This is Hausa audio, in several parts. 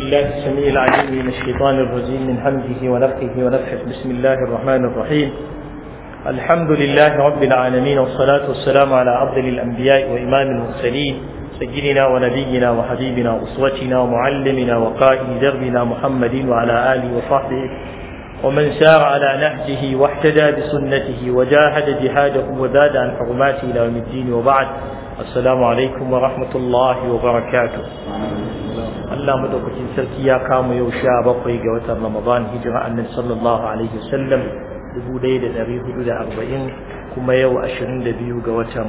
الله السميع العليم من الشيطان الرجيم من همزه ونفخه ونفخه بسم الله الرحمن الرحيم الحمد لله رب العالمين والصلاة والسلام على أفضل الأنبياء وإمام المرسلين سيدنا ونبينا وحبيبنا وأسوتنا ومعلمنا وقائد دربنا محمد وعلى آله وصحبه ومن سار على نهجه واحتدى بسنته وجاهد جهاده وزاد عن حرماته إلى يوم الدين وبعد السلام عليكم ورحمة الله وبركاته Allah madaukakin sarki ya kama yau sha bakwai ga watan Ramadan hijira annabi sallallahu alaihi wasallam dubu ɗaya da ɗari hudu da arba'in kuma yau ashirin da biyu ga watan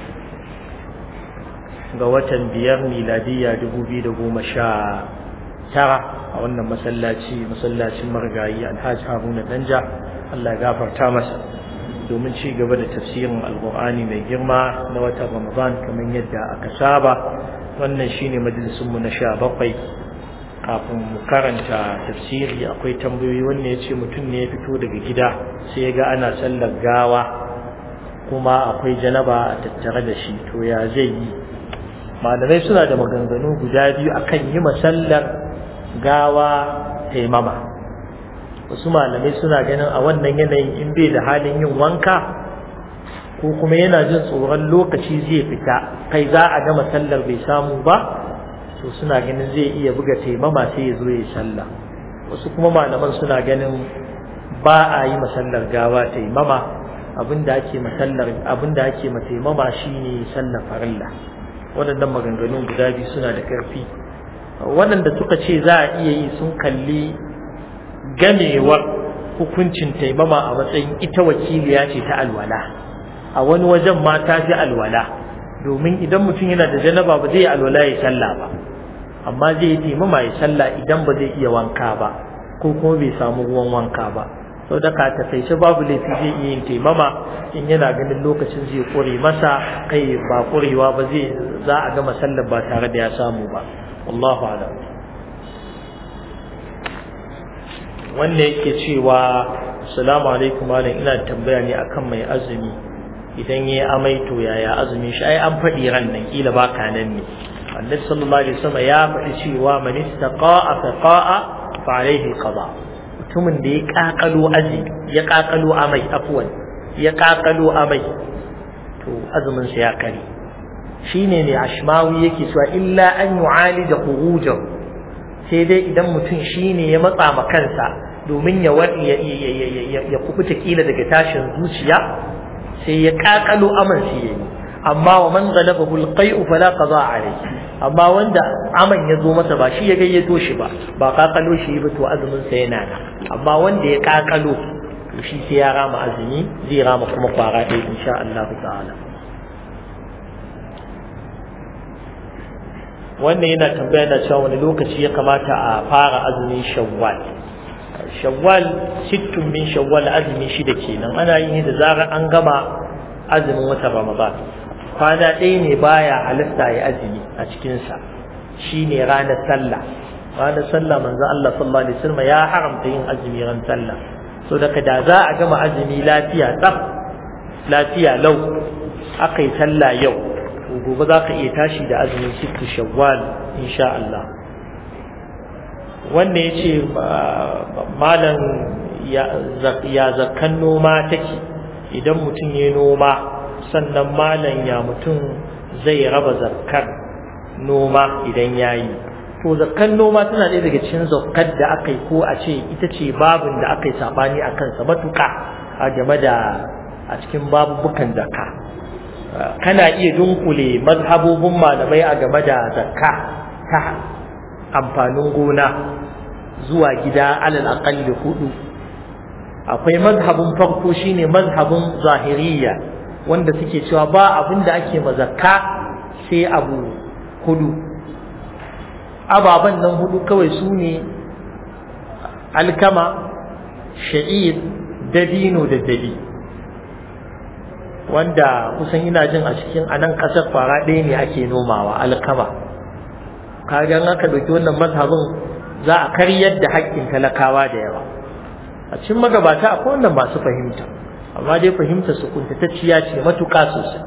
ga watan biyar miladiyya dubu biyu da goma sha tara a wannan masallaci masallacin marigayi alhaji haruna danja Allah ya gafarta masa domin ci gaba da tafsirin alkur'ani mai girma na watan Ramadan kamar yadda aka saba wannan shine majalisunmu na sha bakwai kafin mu karanta tafsiri akwai tambayoyi wannan ya ce mutum ne ya fito daga gida sai ya ga ana sallar gawa kuma akwai janaba a tattare da shi to ya zai yi malamai suna da maganganu guda biyu akan yi masallar gawa taimama wasu malamai suna ganin a wannan yanayin in bai da halin yin wanka ko kuma yana jin tsoron lokaci zai fita kai za a gama sallar bai samu ba to suna ganin zai iya buga taimama sai ya zo ya sallah wasu kuma malaman suna ganin ba a yi masallar gawa taimama abinda ake masallar abinda ake taimama shine sallar farilla waɗannan maganganun guda biyu suna da ƙarfi waɗanda suka ce za a iya yi sun kalli gamewar hukuncin taimama a matsayin ita wakiliya ce ta alwala a wani wajen ma ta fi alwala domin idan mutum yana da janaba ba zai yi alwala ya sallah ba amma zai yi taimama ya sallah idan ba zai iya wanka ba ko kuma bai samu ruwan wanka ba sau da ka takaice babu laifi zai iya yin taimama in yana ganin lokacin zai kure masa kai ba kurewa ba zai za a gama sallar ba tare da ya samu ba wallahu alam wanda yake cewa assalamu alaikum malam ina tambaya ne akan mai azumi idan ya amai to yaya azumin shi ai an faɗi ran nan kila ba ka nan ne annabi sallallahu alaihi wasallam ya faɗi cewa man istaqa'a faqa'a fa alaihi qada mutumin da ya kakalo azi ya kakalo amai afwan ya kakalo amai to azumin sa ya kare shine ne ashmawi yake cewa illa an yu'alija khurujahu sai dai idan mutum shine ya matsa ma kansa domin ya ya kubuta kila daga tashin zuciya sai ya kakalo aman shi yayi amma wa man ghalabahu alqai'u fala qada alayhi amma wanda aman ya zo masa ba shi ya gayyato shi ba ba kakalo shi ba to azumin sa yana nan amma wanda ya kakalo to shi sai ya rama azumi zai rama kuma kwara ɗaya insha Allah ta'ala wannan yana tambaya da cewa wani lokaci ya kamata a fara azumin shawwal shawwal sittun min shawwal azumi shida kenan ana yi da zarar an gama azumin watan ramadan kwana ɗaya ne baya halasta ya azumi a cikinsa shine ranar sallah ranar sallah manzo Allah sallallahu alaihi wasallam ya haramta yin azumi ran sallah so daga da za a gama azumi lafiya tsaf lafiya lau aka yi sallah yau to gobe za ka iya tashi da azumin sittu shawwal insha Allah wanda ya ce malam ya zakan noma take idan mutum ya noma sannan malam ya mutum zai raba zakkar noma idan ya yi to zakkan noma tana ɗaya daga cikin zakkar da aka yi ko a ce ita ce babin da aka yi saɓani a kansa matuƙa a game da a cikin babubukan zakka kana iya dunkule mazhabobin malamai a game da zakka ta amfanin gona zuwa gida alal aqalli hudu akwai mazhabin farko shine mazhabin zahiriya wanda suke cewa ba abin da ake mazakka sai abu hudu ababen nan hudu kawai su ne alkama sha'ir dabino da dabi wanda kusan ina jin a cikin anan kasar kwara ɗaya ne ake nomawa alkama kaga aka ɗauki wannan mazhabin za a karyar da haƙƙin talakawa da yawa a cikin magabata akwai wannan masu fahimta amma dai fahimta su kuntatacciya ce matuƙa sosai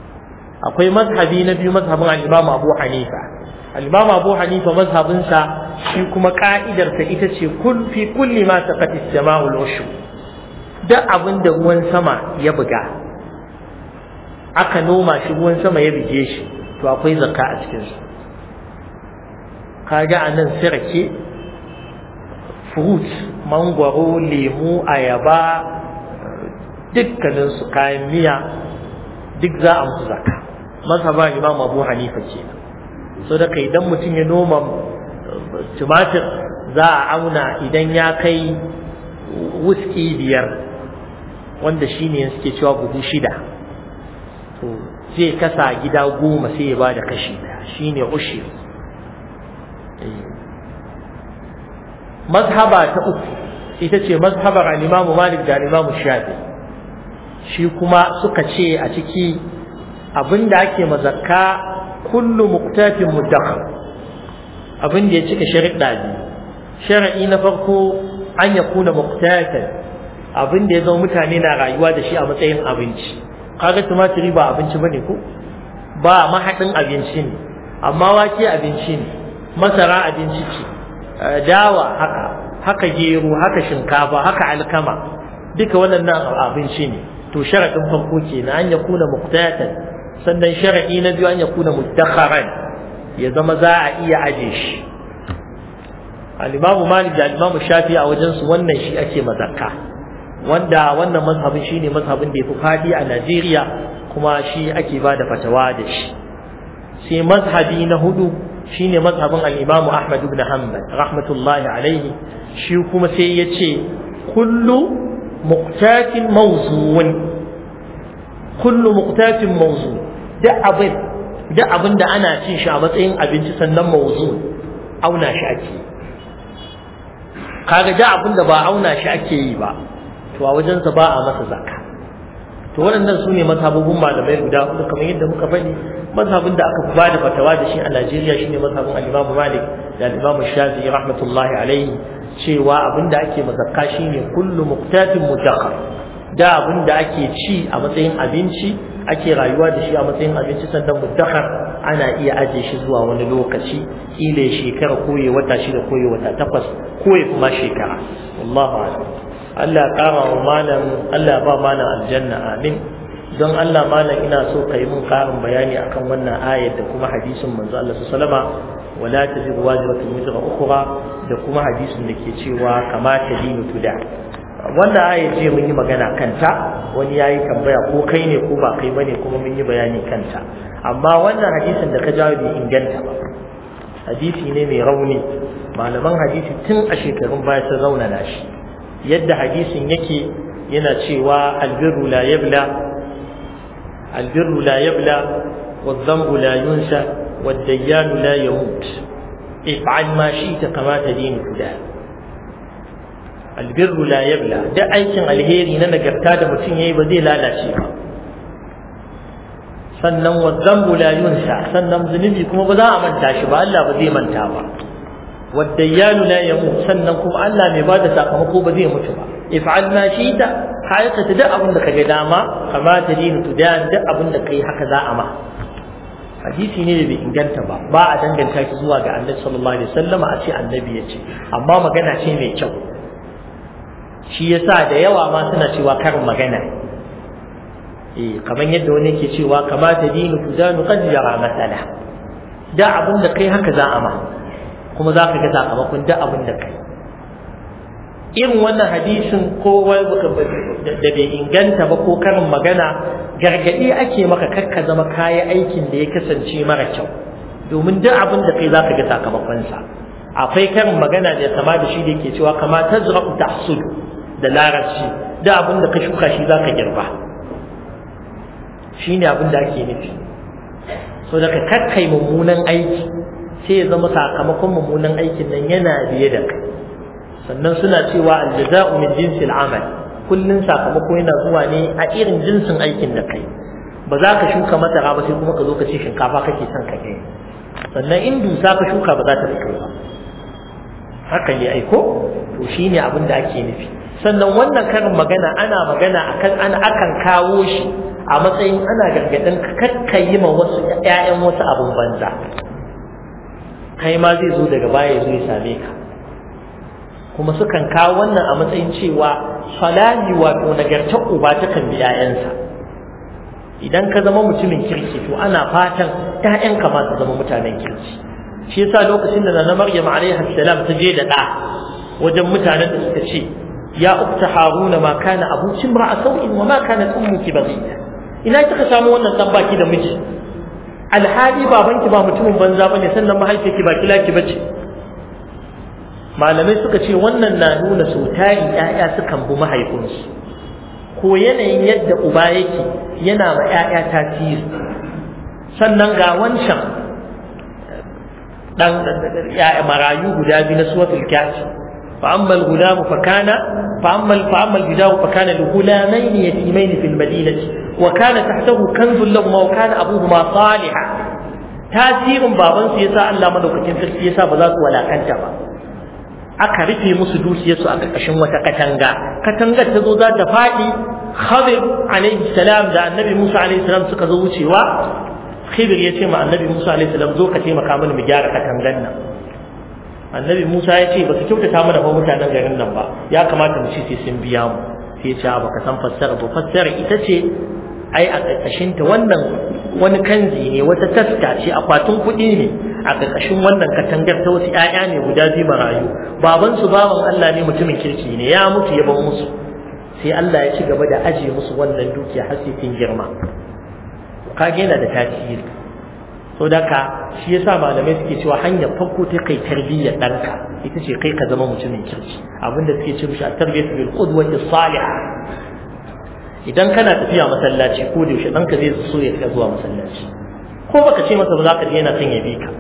akwai mazhabi na biyu mazhabin al-Imam Abu Hanifa al-Imam Abu Hanifa mazhabinsa shi kuma ka'idarsa ita ce kun fi kulli ma saqati sama'ul ushu duk abin da ruwan sama ya buga aka noma shi ruwan sama ya bige shi to akwai zakka a cikin su kaga anan sirake fruit mangwaro lemu ayaba dukkanin su kayan miya duk za a musu zakka mazhaba imam abu hanifa kenan so da idan mutum ya noma tumatir za a auna idan ya kai wuski biyar wanda shine suke cewa buhu shida to zai kasa gida goma sai ya ba da kashi daya shine ushi mazhaba ta uku ita ce mazhabar al-Imam Malik da al-Imam Shafi shi kuma suka ce a ciki abinda ake mazakka kullu muqtatin mudakhar abin da ya cika shari'a biyu shar'i na farko an ya kuna muqtatan abin da ya zama mutane na rayuwa da shi a matsayin abinci kaga tumatiri ba abinci bane ko ba mahadin abinci ne amma wake abinci ne masara abinci ce dawa haka haka gero haka shinkafa haka alkama duka waɗannan abinci ne to sharaɗin farko kenan an ya kuna muqtatan sannan shara'i na biyu an ya kuna muddakharan ya zama za a iya aje shi al-imamu malik da al-imamu shafi a wajen su wannan shi ake mazakka wanda wannan mazhabin shine mazhabin da yafi fadi a Najeriya kuma shi ake bada fatawa da shi sai mazhabi na hudu shine mazhabin al-imamu ahmad ibn hanbal rahmatullahi alaihi shi kuma sai yace kullu muqtatin mawzun kullu muqtatin mawzun duk abin duk abin da ana cin shi a matsayin abinci sannan mawzu auna shi ake kaga duk abin da ba auna shi ake yi ba to a wajensa ba a masa zakka to waɗannan su ne mazhabubun malamai guda hudu kamar yadda muka faɗi mazhabin da aka ba da fatawa da shi a Najeriya shine mazhabin al-Imam Malik da al-Imam Shafi'i rahmatullahi alaihi cewa abin da ake mazakka shine kullu muqtatin mutaqa da abin da ake ci a matsayin abinci ake rayuwa da shi a matsayin abinci sannan muddakar ana iya aje shi zuwa wani lokaci kila ya shekara ko ya wata shida ko ya wata takwas ko ya kuma shekara wallahu a'lam Allah ya kara wa malam Allah ya ba malam aljanna amin don Allah malam ina so ka yi mun karin bayani akan wannan ayar da kuma hadisin manzo Allah sallama wala taziru wajiratun wizra ukhra da kuma hadisin da ke cewa kamata dinu tuda wannan aya ce mun yi magana kanta wani yayi tambaya ko kai ne ko ba kai bane kuma mun yi bayani kanta amma wannan hadisin da ka jawo bai inganta ba hadisi ne mai rauni malaman hadisi tun a shekarun baya sun raunana shi yadda hadisin yake yana cewa albirru la yabla albirru la yabla والذنب لا ينسى والديان لا يموت افعل ما شئت كما تدين فلان albirru la yabla da aikin alheri na nagarta da mutum yayi ba zai lalace ba sannan wadzambu la yunsa sannan zunubi kuma ba za a manta shi ba Allah ba zai manta ba waddayanu la yamut sannan kuma Allah mai bada sakamako ba zai mutu ba if'al ma shita ka aikata duk abin da kaga dama kama ta dinu tudan duk abin da kai haka za a ma hadisi ne da bai inganta ba ba a danganta shi zuwa ga annabi sallallahu alaihi wasallam a ce annabi ya ce amma magana ce mai kyau shi yasa da yawa ma suna cewa karin magana eh kamar yadda wani yake cewa kamata dinu tudanu qad yara masala da abin da kai haka za a ma kuma za ka ga sakamakon da abin da kai irin wannan hadisin ko da bai inganta ba ko karin magana gargadi ake maka kakka zama kayi aikin da ya kasance mara kyau domin duk abin da kai za ka ga sakamakonsa akwai karin magana da ya sama da shi da yake cewa kama tazra'u tahsudu da larabci da abin da ka shuka shi za ka girba shi ne abin da ake nufi so daga kakkai mummunan aiki sai ya zama sakamakon mummunan aikin nan yana biye da kai sannan suna cewa aljaza'u min jinsil amal kullun sakamako yana zuwa ne a irin jinsin aikin da kai ba za ka shuka masara ba sai kuma ka zo ka ce shinkafa kake son ka gani sannan in dusa ka shuka ba za ta fito ba haka ne aiko to shine abin da ake nufi sannan wannan karin magana ana magana akan ana akan kawo shi a matsayin ana gargadin kakkayi ma wasu ƴaƴan wasu abun banza kai ma zai zo daga baya ya zo ya same ka kuma sukan kawo wannan a matsayin cewa salami wato nagartar uba ta kan bi 'ya'yansa idan ka zama mutumin kirki to ana fatan 'ya'yanka ma su zama mutanen kirki shi yasa lokacin da na Maryam alaiha salam ta je da ɗa wajen mutanen da suka ce ya ukta haruna ma kana abuki mar'a sau'in wa ma kanat ummuki baghiya ina kika samu wannan dan baki da miji alhali babanki ba mutumin banza bane sannan mahaifiyarki ba kilaki bace malamai suka ce wannan na nuna sau tari ƴaƴa sukan bi mahaifinsu ko yanayin yadda uba yake yana ma ƴaƴa tasiri sannan ga wancan dan ƴaƴa marayu guda biyu na suratul kafi fa amma al-ghulam fa kana fa amma fa amma al-bidau fa kana li-ghulamayn yatimayn fil madinati wa kana tahtahu kanzun lahum wa kana abuhuma salihan tasirin babansu yasa Allah madaukakin sarki yasa ba za su walakanta ba aka rufe musu dukiyarsu a ƙarƙashin wata katanga katangar ta zo za ta faɗi khadir alaihi salam da annabi musa alaihi salam suka zo wucewa khidir ya ce ma annabi musa alaihi salam zo ka taimaka mana mu gyara katangan nan annabi musa ya ce ba su kyautata mana ba mutanen garin nan ba ya kamata mu ci sai sun biya mu sai ya ce ba ka san fassara ba fassara ita ce ai a ƙarƙashin ta wannan wani kanzi ne wata taska ce akwatin kuɗi ne a ƙarƙashin wannan katangar ta wasu ‘ya'ya ne guda biyu marayu baban su baban Allah ne mutumin kirki ne ya mutu ya ban musu sai Allah ya ci gaba da aje musu wannan dukiya har sai sun girma kage yana da tasiri so da ka shi yasa malamai suke cewa hanyar farko ta kai tarbiyyar ɗanka ita ce kai ka zama mutumin kirki abinda suke ce mishi a tarbiyyar bil qudwati salihah idan kana tafiya masallaci ko da yaushe ɗanka zai so ya fita zuwa masallaci ko baka ce masa ba za ka je yana son ya bi ka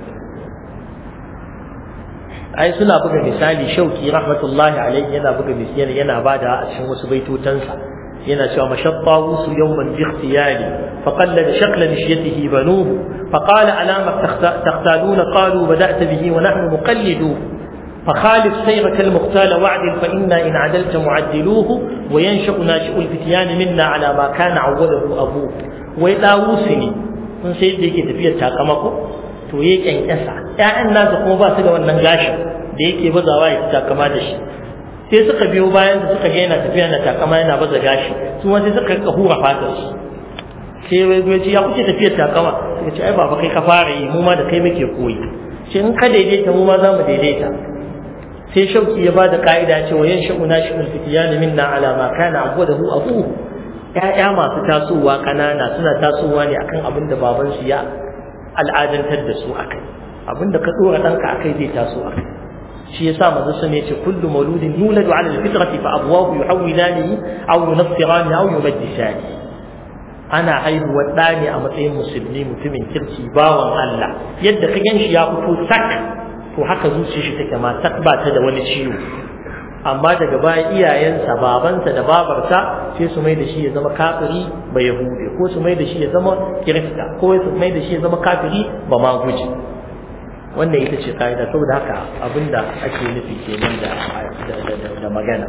ai suna buga misali shauki rahmatullahi alaihi yana buga misali yana bada a cikin wasu baitotansa yana cewa mashatta wusu yawman bi ikhtiyari fa qallada shakla nishyatihi banuhu fa qala alama taqtaluna qalu bada'ta bihi wa nahnu muqalliduhu فخالف سيرك المختال وعدل فإنا إن عدلت معدلوه وينشأ ناشئ الفتيان منا على ما كان عوده أبوه ويداوسني sun sai da yake tafiyar takamako to ya kyankyasa ƴaƴan nasa kuma ba su da wannan gashin da yake bazawa ya takama da shi sai suka biyo bayan da suka ga yana tafiya na takama yana baza gashi su ma sai suka rika hura fatar su sai wai ya ce ya kuke tafiyar takama sai ce ai baba kai ka fara yi mu ma da kai muke koyi sai in ka daidaita mu ma za mu daidaita sai shauki ya bada ka'ida cewa yan sha'una shi ulfitiyan minna ala ma kana abwadahu abuhu ƴaƴa masu tasowa kanana suna tasowa ne akan abin da baban su ya al'adantar da su akai abin da ka dora danka akai zai taso akai shi yasa manzo sun yace kullu mauludin yuladu ala alfitrati fa abwahu yuhawilani aw yunassirani aw yumajjisani ana haihuwar ɗa ne a matsayin musulmi mutumin kirki bawan Allah yadda ka ganshi ya fito sak to haka zuciyar shi take ma sak ba ta da wani ciwo amma daga baya iyayensa babansa da babarsa sai su mai da shi ya zama kafiri ba yahudi ko su mai da shi ya zama kirista ko su mai da shi ya zama kafiri ba ma guji wannan ita ce ka'ida saboda haka abinda ake nufi kenan da da magana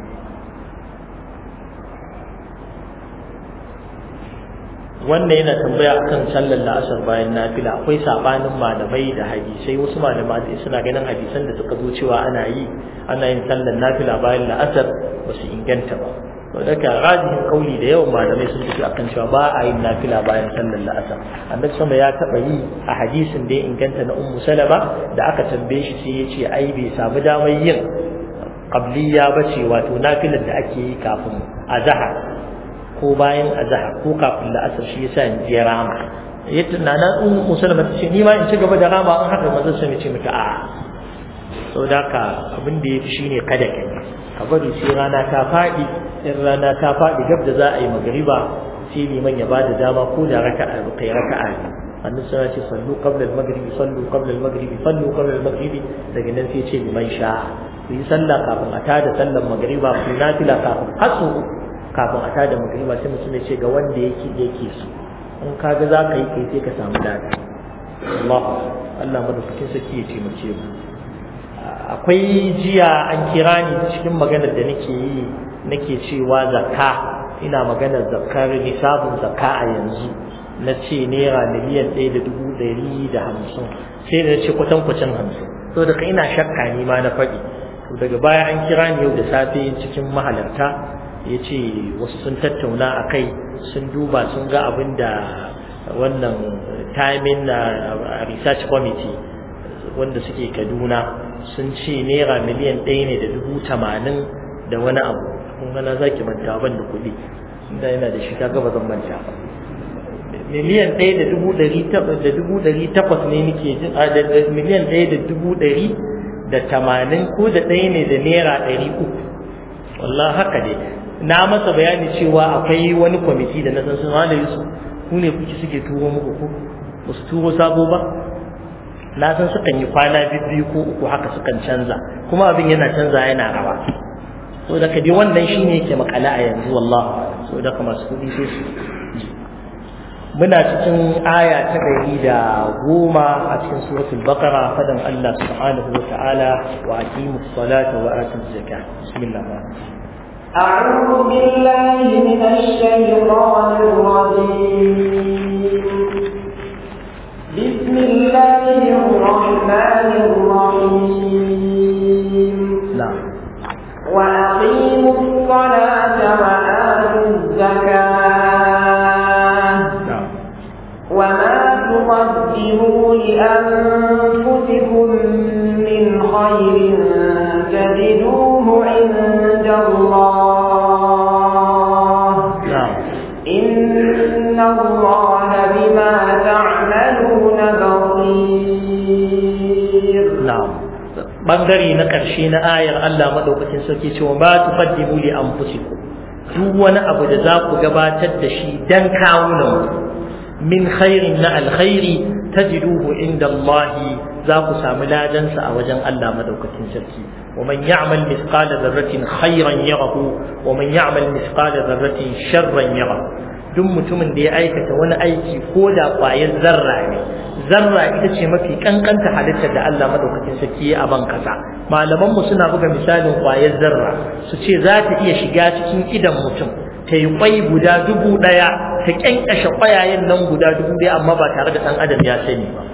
wannan yana tambaya akan sallar la'asar bayan nafila akwai sabanin malamai da hadisai wasu malamai suna ganin hadisan da suka zo cewa ana yi ana yin sallar nafila bayan la'asar ba su inganta ba saboda ka rajihin kauli da yawan malamai sun tafi akan cewa ba a yin nafila bayan sallar la'asar annabi sama ya taba yi a hadisin da ya inganta na ummu salama da aka tambaye shi sai ya ce ai bai samu damar yin qabliya bace wato nafilar da ake yi kafin azhar ko bayan azhar ko kafin la'asar shi yasa in je rama ya tunana in musulma ta ce ni ma in ci gaba da rama an haka mazan sun ce mata a saboda haka abin da yafi shine kada ka yi ka bari sai rana ta faɗi in rana ta faɗi gab da za a yi magariba sai liman ya bada dama ko da raka'a kai raka'a ne annabi sai ce sallu qabla al-maghribi sallu qabla al-maghribi sallu qabla al-maghribi daga nan sai ce liman sha ku yi sallah kafin a tada sallar magariba ku nafila kafin hasu kafin a tada magriba sai mutum ya ce ga wanda yake yake so in ka ga za ka yi kai sai ka samu lada Allah Allah madaukakin sarki ya taimake mu akwai jiya an kira ni cikin maganar da nake yi nake cewa zakka ina maganar zakkar nisabun zakka a yanzu na ce naira miliyan ɗaya da dubu ɗari da hamsin sai da na ce kwatankwacin hamsin so daga ina shakka ni ma na faɗi to daga baya an kira ni yau da safe cikin mahalarta ya ce wasu sun tattauna a kai sun duba sun ga abin da wannan timing na research committee wanda suke kaduna sun ce naira miliyan ɗaya ne da dubu tamanin da wani abu kun gana za ki manta ban da kuɗi inda yana da shi kaga ba zan manta ba miliyan ɗaya da dubu ɗari da dubu ɗari takwas ne nake jin a da miliyan ɗaya da dubu ɗari da tamanin ko da ɗaya ne da naira ɗari uku wallah haka ne na masa bayani cewa akwai wani kwamiti da na san sun hana yusuf ku ne kuke suke turo muku ko ba su turo sabo ba na san sukan yi kwana biyu ko uku haka sukan canza kuma abin yana canza yana rawa so da dai wannan shine yake makala a yanzu wallahi so da kuma masu kudi sai su muna cikin aya ta ɗari da goma a cikin suratul baqara fadan Allah subhanahu wa ta'ala wa aqimus salata wa atuz zakah bismillah أعوذ بالله من الشيطان الرجيم بسم الله الرحمن الرحيم نعم وأقيموا الصلاة وآتوا الزكاة نعم وما تقدموا لأنفسكم من خير تجدوه عند الله نعم إن الله بما تعملون بصير na'am bangare na ƙarshe na ayar Allah madaukakin sarki cewa ba tuqaddimu li anfusikum duk wani abu da za ku gabatar da shi dan kawunan min khairin na alkhairi tajiduhu inda Allah za ku samu ladansa a wajen Allah madaukakin sarki wa man ya'mal mithqala dharratin khairan yarahu wa man ya'mal mithqala dharratin sharran yarahu duk mutumin da ya aikata wani aiki ko da ƙwayar zarra ne zarra ita ce mafi kankanta halittar da Allah madaukakin sarki ya a ban kasa malaman mu suna buga misalin ƙwayar zarra su ce za ta iya shiga cikin idan mutum ta yi kwai guda dubu ɗaya ta kyankyashe ƙwayayen nan guda dubu ɗaya amma ba tare da ɗan adam ya sani ba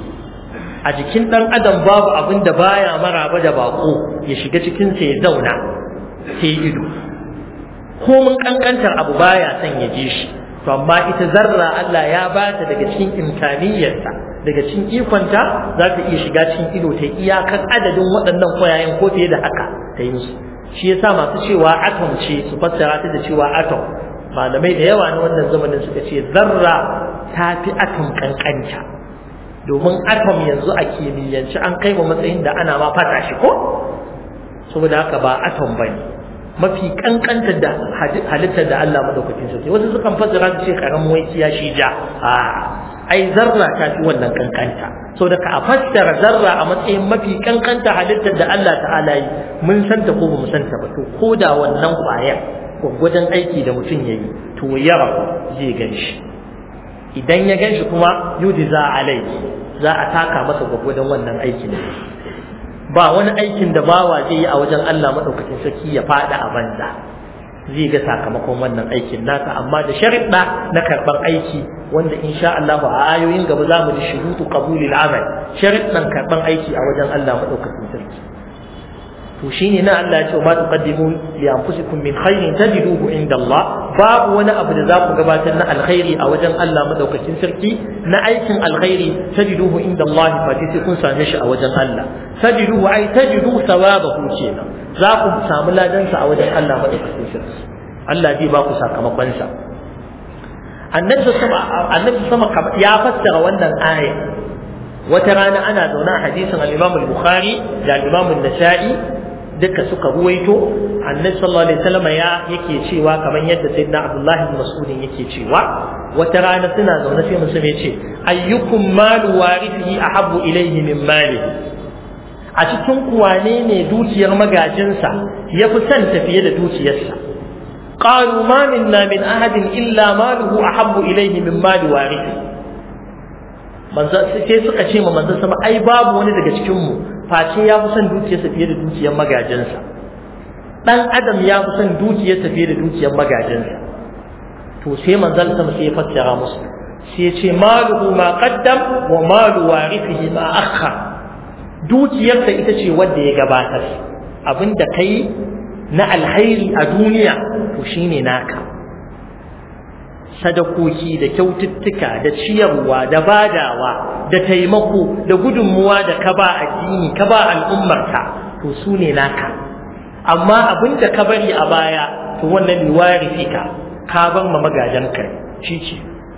a jikin ɗan adam babu abin da baya maraba da bako ya shiga cikinsa ya zauna sai ido ko mun kankantar abu baya son ya je shi to amma ita zarra Allah ya ba ta daga cikin imkaniyarta daga cikin ikonta za ta iya shiga cikin ido ta iyakar adadin waɗannan kwayayen ko fiye da haka ta yi musu shi yasa masu cewa atom ce su fassara ta da cewa atom malamai da yawa na wannan zamanin suka ce zarra ta fi atom kankanta domin atom yanzu a kimiyyance an kai wa matsayin da ana ma fata shi ko saboda haka ba atom bane mafi kankantar da halittar da Allah madaukakin sarki wasu sukan fassara su ce karamin wai ya shi ja a ai zarra ta fi wannan kankanta so da ka fassara zarra a matsayin mafi kankanta halittar da Allah ta'ala yi mun santa ko bamu santa ba to ko da wannan kwaya gwaggwajen aiki da mutum yayi to yara zai gan shi idan ya gan shi kuma yudi za alai za a taka masa gwaggwajen wannan aikin ba wani aikin da bawa zai yi a wajen Allah madaukakin sarki ya fada a banza zai ga sakamakon wannan aikin nasa amma da sharuɗa na karɓar aiki wanda insha Allah a ayoyin gaba za mu ji shurutu qabulil amal sharuɗan karɓar aiki a wajen Allah madaukakin sarki to shine na Allah ya ce ma tuqaddimu li anfusikum min khairin tajiduhu inda Allah babu wani abu da za ku gabatar na alkhairi a wajen Allah madaukakin sarki na aikin alkhairi tajiduhu inda Allah fa sai kun same shi a wajen Allah tajiduhu ai tajidu sawabahu kenan za ku samu ladansa a wajen Allah madaukakin sarki Allah zai ba ku sakamakon sa annabi sama annabi sama ya fassara wannan aya wata rana ana zaune a hadisin al-Imam al-Bukhari da al-Imam an-Nasa'i duka suka ruwaito annabi sallallahu alaihi wasallam ya yake cewa kamar yadda sayyidina Abdullah ibn Mas'ud yake cewa wata rana suna zaune sai mutum ya ce ayyukum malu warithihi ahabbu ilayhi min malihi a cikin kuwane ne dukiyar magajinsa ya fi son tafiye da dukiyarsa qalu ma minna min ahadin illa maluhu ahabbu ilayhi min mali warithi manzo sai suka ce ma manzo sama ai babu wani daga cikin mu face ya fi son dukiyarsa fiye da dukiyar magajinsa dan adam ya fi son dukiyarsa fiye da dukiyar magajinsa to sai manzo sama sai ya fassara musu sai ya ce maluhu ma qaddam wa malu warithihi ma akhar dukiyarsa ita ce wanda ya gabatar abinda kai na alhairi a duniya to shine naka sadakoki da kyaututtuka da ciyarwa da badawa da taimako da gudunmuwa da ka ba addini ka ba al'ummarka to su ne naka amma abin da ka bari a baya to wannan liwari fika ka bar ma magajanka shi ce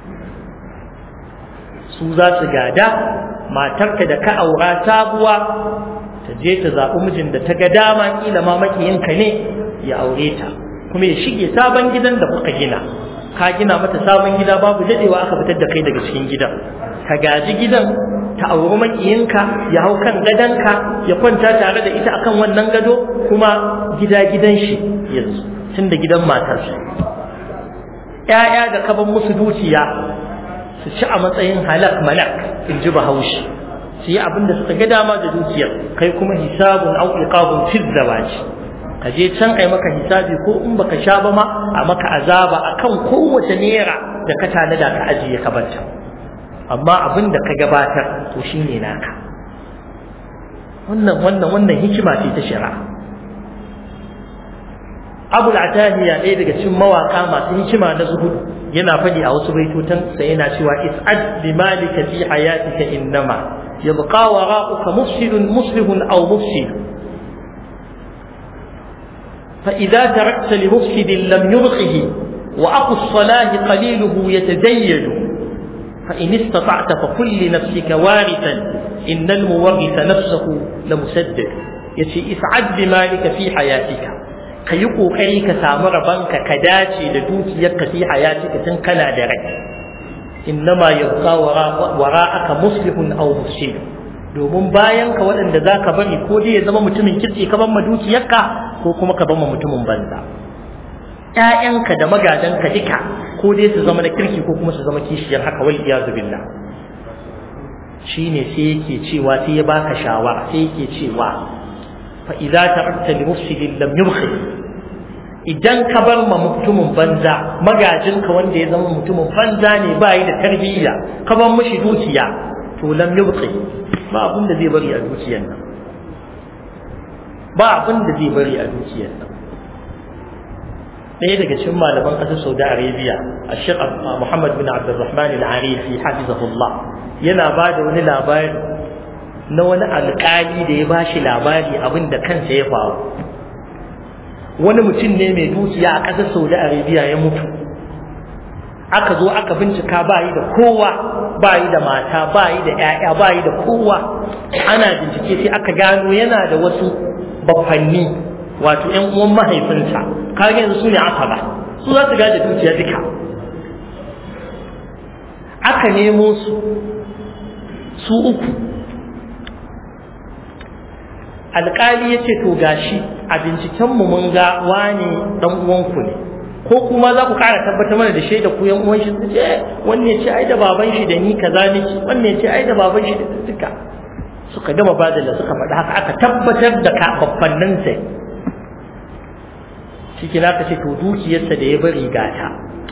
su za su gada matarka da ka aura sabuwa ta je ta zaɓi mijin da ta ga dama ƙila ma makiyinka ne ya aure ta kuma ya shige sabon gidan da kuka gina ka gina mata sabon gida babu dadewa aka fitar da kai daga cikin gidan ka gaji gidan ta auri makiyinka ya hau kan gadonka ya kwanta tare da ita akan wannan gado kuma gida gidan shi yanzu tun da gidan matarsa ‘ya'ya da kaban musu dukiya su ci a matsayin halak malak in ji bahaushe su yi abin da suka ga dama da dukiyar kai kuma hisabun au iqabun fil zawaji ka je can ai maka hisabi ko in baka sha ba ma a maka azaba akan kowace naira da ka tanada ka ajiye ka banta amma abin da ka gabatar to shine naka wannan wannan wannan hikima ce ta shari'a Abu al-Atahiya ɗaya daga cikin mawaka masu hikima na zuhud yana faɗi a wasu baitotan sa yana cewa is'ad bi malika fi hayatika innama yabqa wara'uka mufsidun muslihun aw mufsid فإذا تركت لمفسد لم يبقه وأخو الصلاة قليله يتزيد فإن استطعت فكل لنفسك وارثا إن المورث نفسه لمسدد يتي اسعد بمالك في حياتك كي kokari ka samu rabanka ka dace da dukiyarka fi hayatika tun kana da rai innama yabqa wara'aka muslihun aw mufsid domin bayan ka waɗanda za ka bari ko dai ya zama mutumin kirki ka ban ma dukiyarka ko kuma ka ban ma mutumin banza ƴaƴanka da magadanka duka ko dai su zama na kirki ko kuma su zama kishiyar haka wal iyazu billah shine sai yake cewa sai ya baka shawara sai yake cewa fa idza tarakta li mufsidin lam yubkhi idan ka bar ma mutumin banza magajinka wanda ya zama mutumin banza ne ba yi da tarbiyya ka bar mishi dukiya to lam yubqi ba abin da zai bari a dukiyar nan ba abin da zai bari a dukiyar nan ɗaya daga cikin malaman ƙasar Saudi Arabia a Sheikh Muhammad bin Abdulrahman Al-Arifi hafizahullah yana ba da wani labari na wani alƙali da ya bashi labari abin da kansa ya faru wani mutum ne mai dukiya a ƙasar Saudi Arabia ya mutu aka zo aka bincika ba yi da kowa ba yi da mata ba yi da ‘ya'ya ba yi da kowa ana bincike sai aka gano yana da wasu bafanni wato ‘yan uwan mahaifinsa kaga yanzu su ne aka ba su za su gaje dukiya duka aka nemo su su uku alƙali ya ce to gashi a bincikenmu mun ga wane ɗan uwanku ne ko kuma za ku ƙara tabbatar mana da shaida ku yan uwan shi su ce wanne ce ai da baban shi da ni kaza nake wanne ce ai da baban shi da duka suka gama badala suka faɗi haka aka tabbatar da babbannin sai shi na ka ce to dukiyarsa da ya bari gata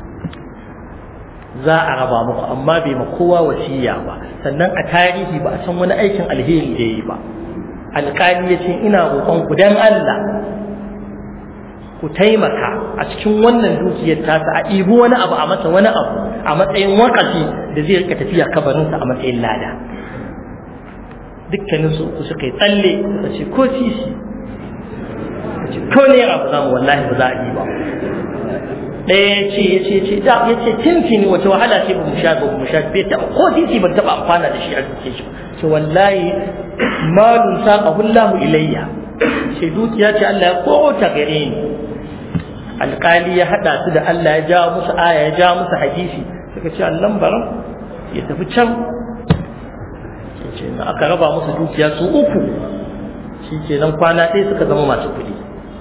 za a raba muku amma bai ma kowa wasiya ba sannan a tarihi ba a san wani aikin alheri da yi ba alƙali ya ce ina roƙon ku dan Allah ku taimaka a cikin wannan dukiyar tasa a ibi wani abu a masa wani abu a matsayin wakafi da zai rika tafiya kabarinsa a matsayin lada dukkanin su uku suka yi tsalle suka ce ko sisi ce ko ne abu za mu wallahi ba za a yi ba ɗaya ya ce ya ce ce da ya ce tintini wata wahala ce ba mu sha ba mu sha bai taɓa ko sisi ban taɓa amfana da shi a dukiyar shi ce wallahi malun saƙahu Allahu ilayya ce dukiya ce Allah ya kota gare ni alƙali ya haɗa su da Allah ya jawo musu aya ya jawo musu hadisi suka ce Allah baran ya tafi can ce na aka raba musu dukiya su uku shi ke nan kwana ɗaya suka zama masu kuɗi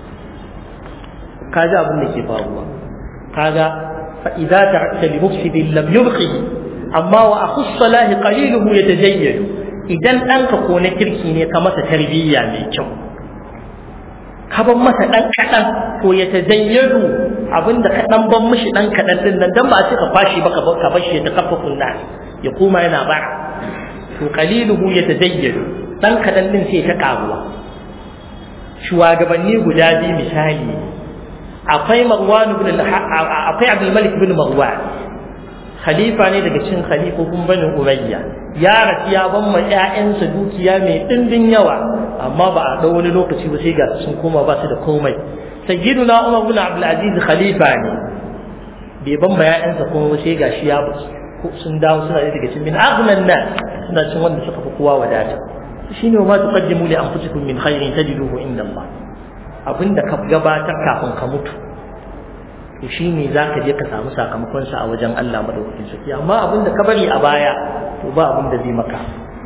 kaji abin da ke faruwa kaga fa idza ta'ta li mufsidin lam yubqi amma wa akhu salahi qaliluhu yatajayyadu idan ɗanka ko na kirki ne ka masa tarbiyya mai kyau ka ban masa dan kadan to ya tazayyadu abinda ka dan ban mishi dan kadan din nan dan ba a ce ka fashi ba ka bar shi ta kaffafun nas ya koma yana ba to qaliluhu ya tazayyadu dan kadan din sai ta karuwa shugabanni guda biyu misali akwai Marwan ibn akwai Abdul Malik ibn Marwan khalifa ne daga cikin khalifofin Bani Umayya ya rasu ya ban ma ƴaƴansa dukiya mai dindin yawa amma ba a dau wani lokaci ba sai ga sun koma ba su da komai sayyiduna Umar ibn Abdul Aziz khalifa ne bai ban ma ƴaƴansa komai sai ga shi ya sun dawo suna daga cikin min aghnan nas suna cikin wanda suka fi kowa wadata shine ma tuqaddimu li anfusikum min khairin tajiduhu inda Allah abinda ka gabatar kafin ka mutu to shine zaka je ka samu sakamakon sa a wajen Allah madaukakin sarki amma abinda ka bari a baya to ba abinda zai maka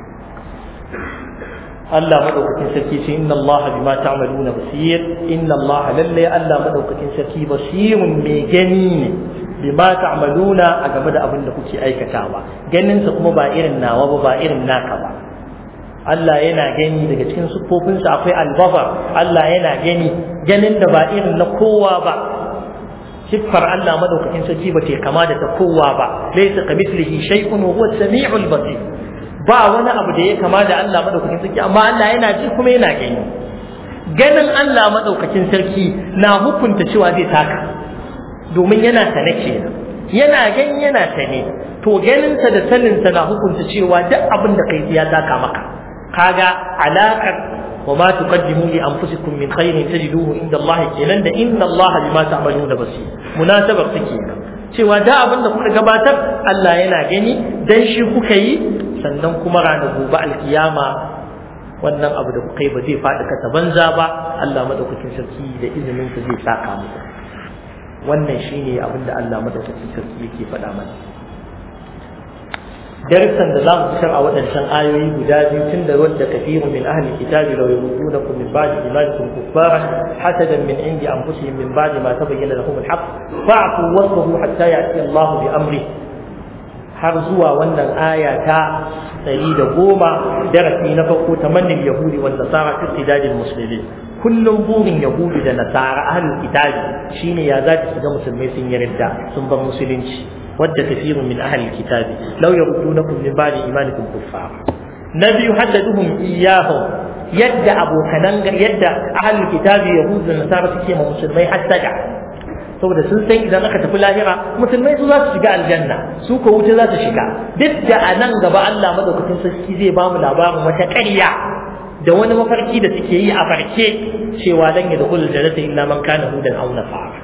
Allah madaukakin sarki ce inna Allah bima ta'maluna basir inna Allah lalle Allah madaukakin sarki basirun mai gani ne bima ta'maluna a game da abin da kuke aikatawa ganin sa kuma ba irin nawa ba ba irin naka ba Allah yana gani daga cikin siffofinsa akwai albafar Allah yana gani ganin da ba irin na kowa ba siffar Allah madaukakin sarki ba ta kama da ta kowa ba laysa kamithlihi shay'un wa huwa as-sami'ul basir ba wani abu da ya kama da Allah madaukakin sarki amma Allah yana ji kuma yana gani ganin Allah madaukakin sarki na hukunta cewa zai taka domin yana sane kenan yana gani yana sane to ganinsa da saninsa na hukunta cewa duk abin da kai ya taka maka kaga alaƙar wa ma tuqaddimu li anfusikum min khairin tajiduhu inda Allah kenan da inna Allah bima ta'maluna basir munasabar take cewa da abin da kuka gabatar Allah yana gani dan shi kuka yi sannan kuma ranar gobe alkiyama wannan abu da kuka yi ba zai faɗi kasa banza ba Allah madaukakin sarki da izinin sa zai saka muku wannan shine abin da Allah madaukakin sarki yake faɗa mana darsan da za mu fitar a waɗancan ayoyi guda biyu tun da wadda kafiru min ahli kitabi law yurdunakum min ba'di imanikum kuffara hasadan min indi anfusihim min ba'di ma tabayyana lahum al-haqq fa'fu wasfahu hatta ya'ti Allah bi amri har zuwa wannan aya ta ɗari da goma darasi na farko tamannin yahudi wal nasara fi istidadil muslimin kullum burin yahudi da nasara ahlul kitabi shine ya za su ga musulmai sun yi ridda sun bar musulunci wadda kafirun min ahlil kitabi law yardunakum min ba'di imanikum kuffara nabi haddaduhum iyyahum yadda abokanan yadda ahlul kitabi yahudi da nasara suke ma musulmai hasada saboda sun san idan aka tafi lahira musulmai su za su shiga aljanna su ko wuta za su shiga duk da a nan gaba Allah madaukakin sarki zai ba mu labarin wata ƙarya da wani mafarki da suke yi a farke cewa dan ya dukul jannata illa man kana hudan aw nasara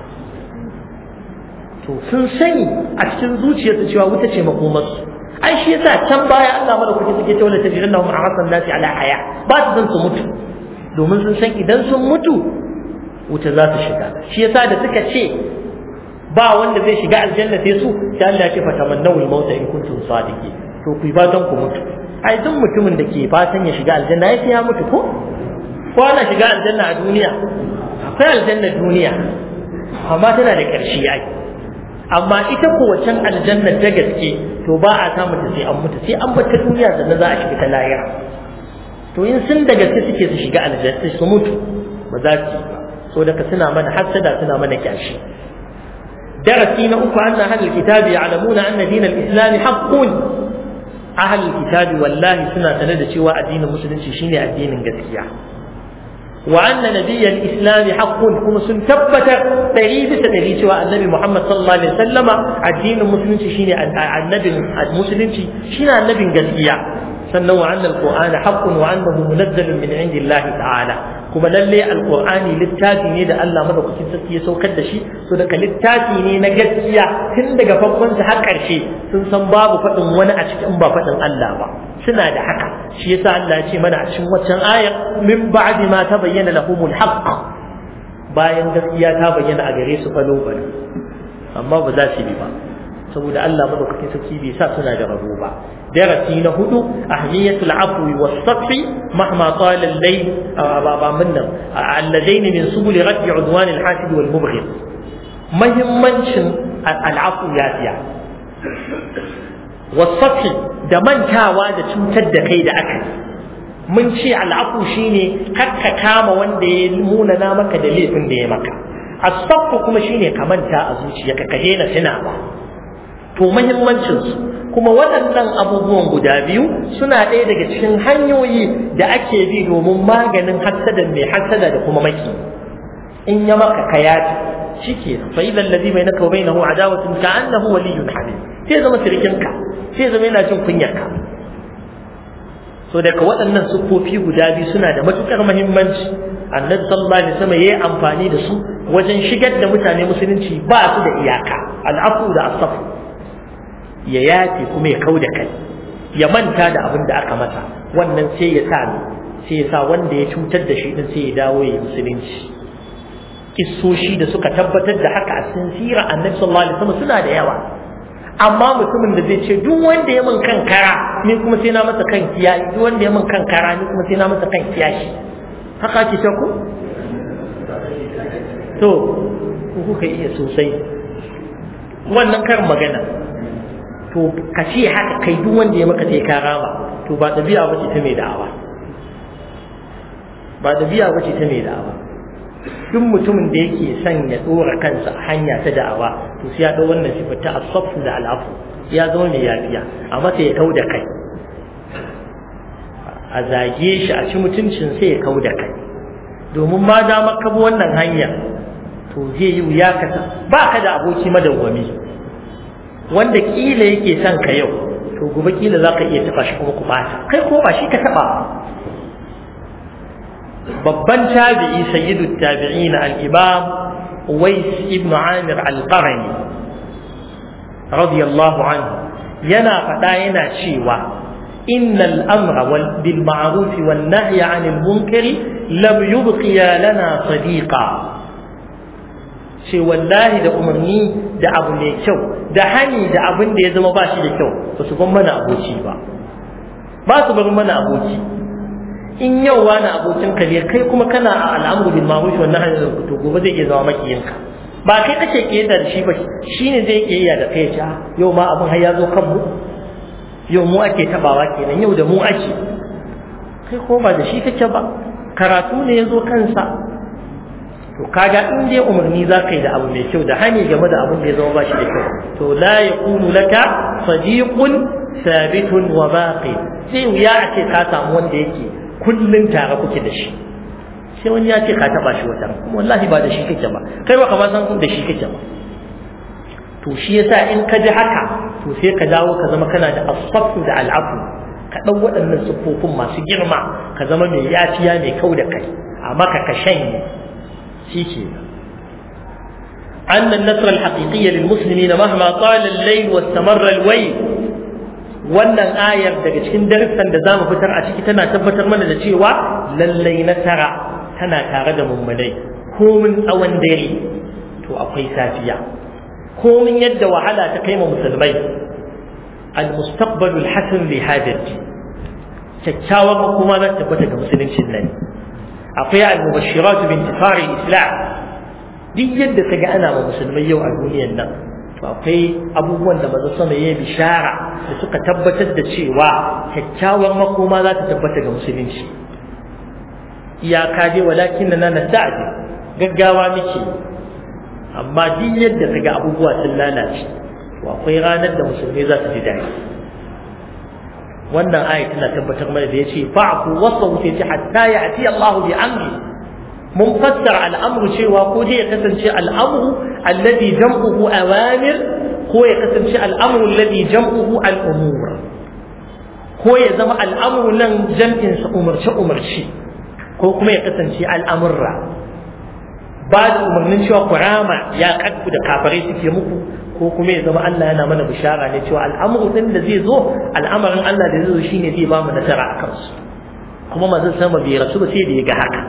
to sun sani a cikin zuciyarsu cewa wuta ce makomarsu ai shi yasa can baya Allah madaukakin sarki ta wala tajidannahum ahsan nasi ala haya ba su san su mutu domin sun san idan sun mutu wuta za su shiga shi yasa da suka ce ba wanda zai shiga aljanna sai su sai Allah ya ce fatamannawul mauta in kuntum sadiqin to ku fatan ku mutu ai duk mutumin da ke fatan ya shiga aljanna ya ya mutu ko ko ana shiga aljanna a duniya akwai aljanna duniya amma tana da ƙarshe ai amma ita ko wacan aljanna ta gaske to ba a samu ta sai an mutu sai an bar ta duniya sannan za a shiga ta lahira to in sun da gaske suke su shiga aljanna su mutu ba za su yi ba so daga suna mana hasada suna mana kyashi darasi na uku anna ahlul kitabi ya'lamuna anna din al-islam haqqun ahlul kitabi wallahi suna sanar da cewa addinin musulunci shine addinin gaskiya wa anna nabiyyal islam haqqun kuma sun tabbatar dari bisa dari cewa annabi Muhammad sallallahu alaihi wasallama addinin musulunci shine annabin musulunci shine annabin gaskiya sannan wa anna al-qur'ana haqqun wa annahu munazzalun min indillahi ta'ala kuma lalle alqur'ani littafi ne da Allah madaukakin sarki ya saukar da shi so daga littafi ne na gaskiya tun daga farkon sa har karshe sun san babu faɗin wani a cikin ba faɗin Allah ba suna da haka shi yasa Allah ya ce mana a cikin waccan ayar min ba'di ma tabayyana lahumul haqq bayan gaskiya ta bayyana a gare su falo bane amma ba za su bi ba saboda Allah madaukakin sarki bai sa suna da rabo ba darasi na hudu ahmiyatul afwi was safi mahma qala al-layl ba min nan alladain min subul radd udwan al-hasid wal mubghid muhimmancin al-afwu ya fiya was safi da mantawa da cutar da kai da aka mun ce al'afu shine kakka kama wanda ya munana maka da laifin da ya maka as-safu kuma shine ka manta a zuciyarka ka daina tunawa to muhimmancin su kuma waɗannan abubuwan guda biyu suna ɗaya daga cikin hanyoyi da ake bi domin maganin hassada mai hassada da kuma maki in ya maka kayati shike fa idan ladhi bainaka wa bainahu adawatun ka'annahu waliyyun hamid sai zama sirkinka sai zama yana jin kunyarka so daga waɗannan siffofi guda biyu suna da matukar muhimmanci annabi sallallahu alaihi wasallam yayi amfani da su wajen shigar da mutane musulunci ba su da iyaka al'afu da asafu ya yafe kuma ya kau da kai ya manta da abin da aka masa wannan sai ya sa sai ya sa wanda ya cutar da shi din sai ya dawo ya musulunci kissoshi da suka tabbatar da haka a cikin sirar annabi sallallahu alaihi wasallam suna da yawa amma mutumin da zai ce duk wanda ya min kan kara ni kuma sai na masa kan kiyashi duk wanda ya min kan kara ni kuma sai na masa kan kiyashi haka ake ta ku to ku kuka iya sosai wannan karin magana to ka ce haka kai duk wanda ya maka sai ka rama to ba ɗabi'a bace ta mai da'awa ba ɗabi'a bace ta mai da'awa duk mutumin da yake son ya dora kansa a hanya ta da'awa to sai ya dau wannan sifar ta asafu da al'afu ya zama mai yafiya amma sai ya kau da kai a zage shi a ci mutuncin sai ya kau da kai domin ma da maka bi wannan hanya to zai yi wuya ka ba ka da aboki madawwami wanda kila yake son ka yau to gobe kila za ka iya taɓa shi kuma ku bata kai ko ba shi ka taɓa babban tabi'i sayyidu tabi'in al-imam Uwais ibn Amir al-Qarni radiyallahu anhu yana faɗa yana cewa innal amra wal bil ma'ruf wan nahyi 'anil munkari lam yubqiya lana sadiqa ce wallahi da umarni da abu mai kyau da hani da abin da ya zama ba shi da kyau ba su ban mana aboki ba ba su bar mana aboki in yau wani abokin ka ne kai kuma kana a al'amuru bil ma'ruf wa nahyi anil munkar to gobe zai iya zama makiyinka ba kai kake kiyada da shi ba shine zai kiyaya da kai ja yau ma abin har ya zo kan mu yau mu ake tabawa kenan yau da mu ake kai ko ba da shi kake ba karatu ne ya zo kansa to kaga in dai umarni za ka yi da abu mai kyau da hani game da abin da ya zama ba shi da kyau to la yakunu laka sadiqun sabitun wa baqi sai wuya a ce ka samu wanda yake kullun tare kuke da shi sai wani ya ce ka taba shi wata kuma wallahi ba da shi kake ba kai ba kamar san da shi kake ba to shi yasa in ka ji haka to sai ka dawo ka zama kana da asafu da al'afu ka ɗau waɗannan siffofin masu girma ka zama mai yafiya mai kau da kai amma ka ka shanye shi ke أن النصر الحقيقي للمسلمين مهما طال الليل واستمر الويل wannan ayar daga cikin darussan da zamu fitar a ciki tana tabbatar mana da cewa lallai nasara tana tare da mummunai komin tsawon dare to akwai safiya komin yadda wahala ta kai ma musulmai al-mustaqbalul hasan li hadati kyakkyawar makoma za ta tabbata ga musuluncin nan akwai al-mubashshiratu bi intifari islam duk yadda ka ga ana ma musulmai yau a duniyar nan to akwai abubuwan da maza sama ya bishara da suka tabbatar da cewa kyakkyawar makoma za ta tabbata ga musulunci iyaka dai walakin na na sa'adi gaggawa muke amma duk yadda ka ga abubuwa sun lalace to akwai ranar da musulmai za su ji daɗi wannan aya tana tabbatar mana da yace fa'fu wasawu sai ce hatta ya'ti Allah bi amri mun fassara al'amru cewa ko dai ya kasance al'amru alladhi jam'uhu awamir ko ya kasance al'amru alladhi jam'uhu al'umur ko ya zama al'amru nan jam'in sa umarce umarci ko kuma ya kasance al'amurra ba da umarnin cewa kurama ya kaddu da kafarai suke muku ko kuma ya zama Allah yana mana bishara ne cewa al'amru din da zai zo al'amarin Allah da zai zo shine zai ba mu nasara a kansu kuma manzon sama bai rasu ba sai da ya ga haka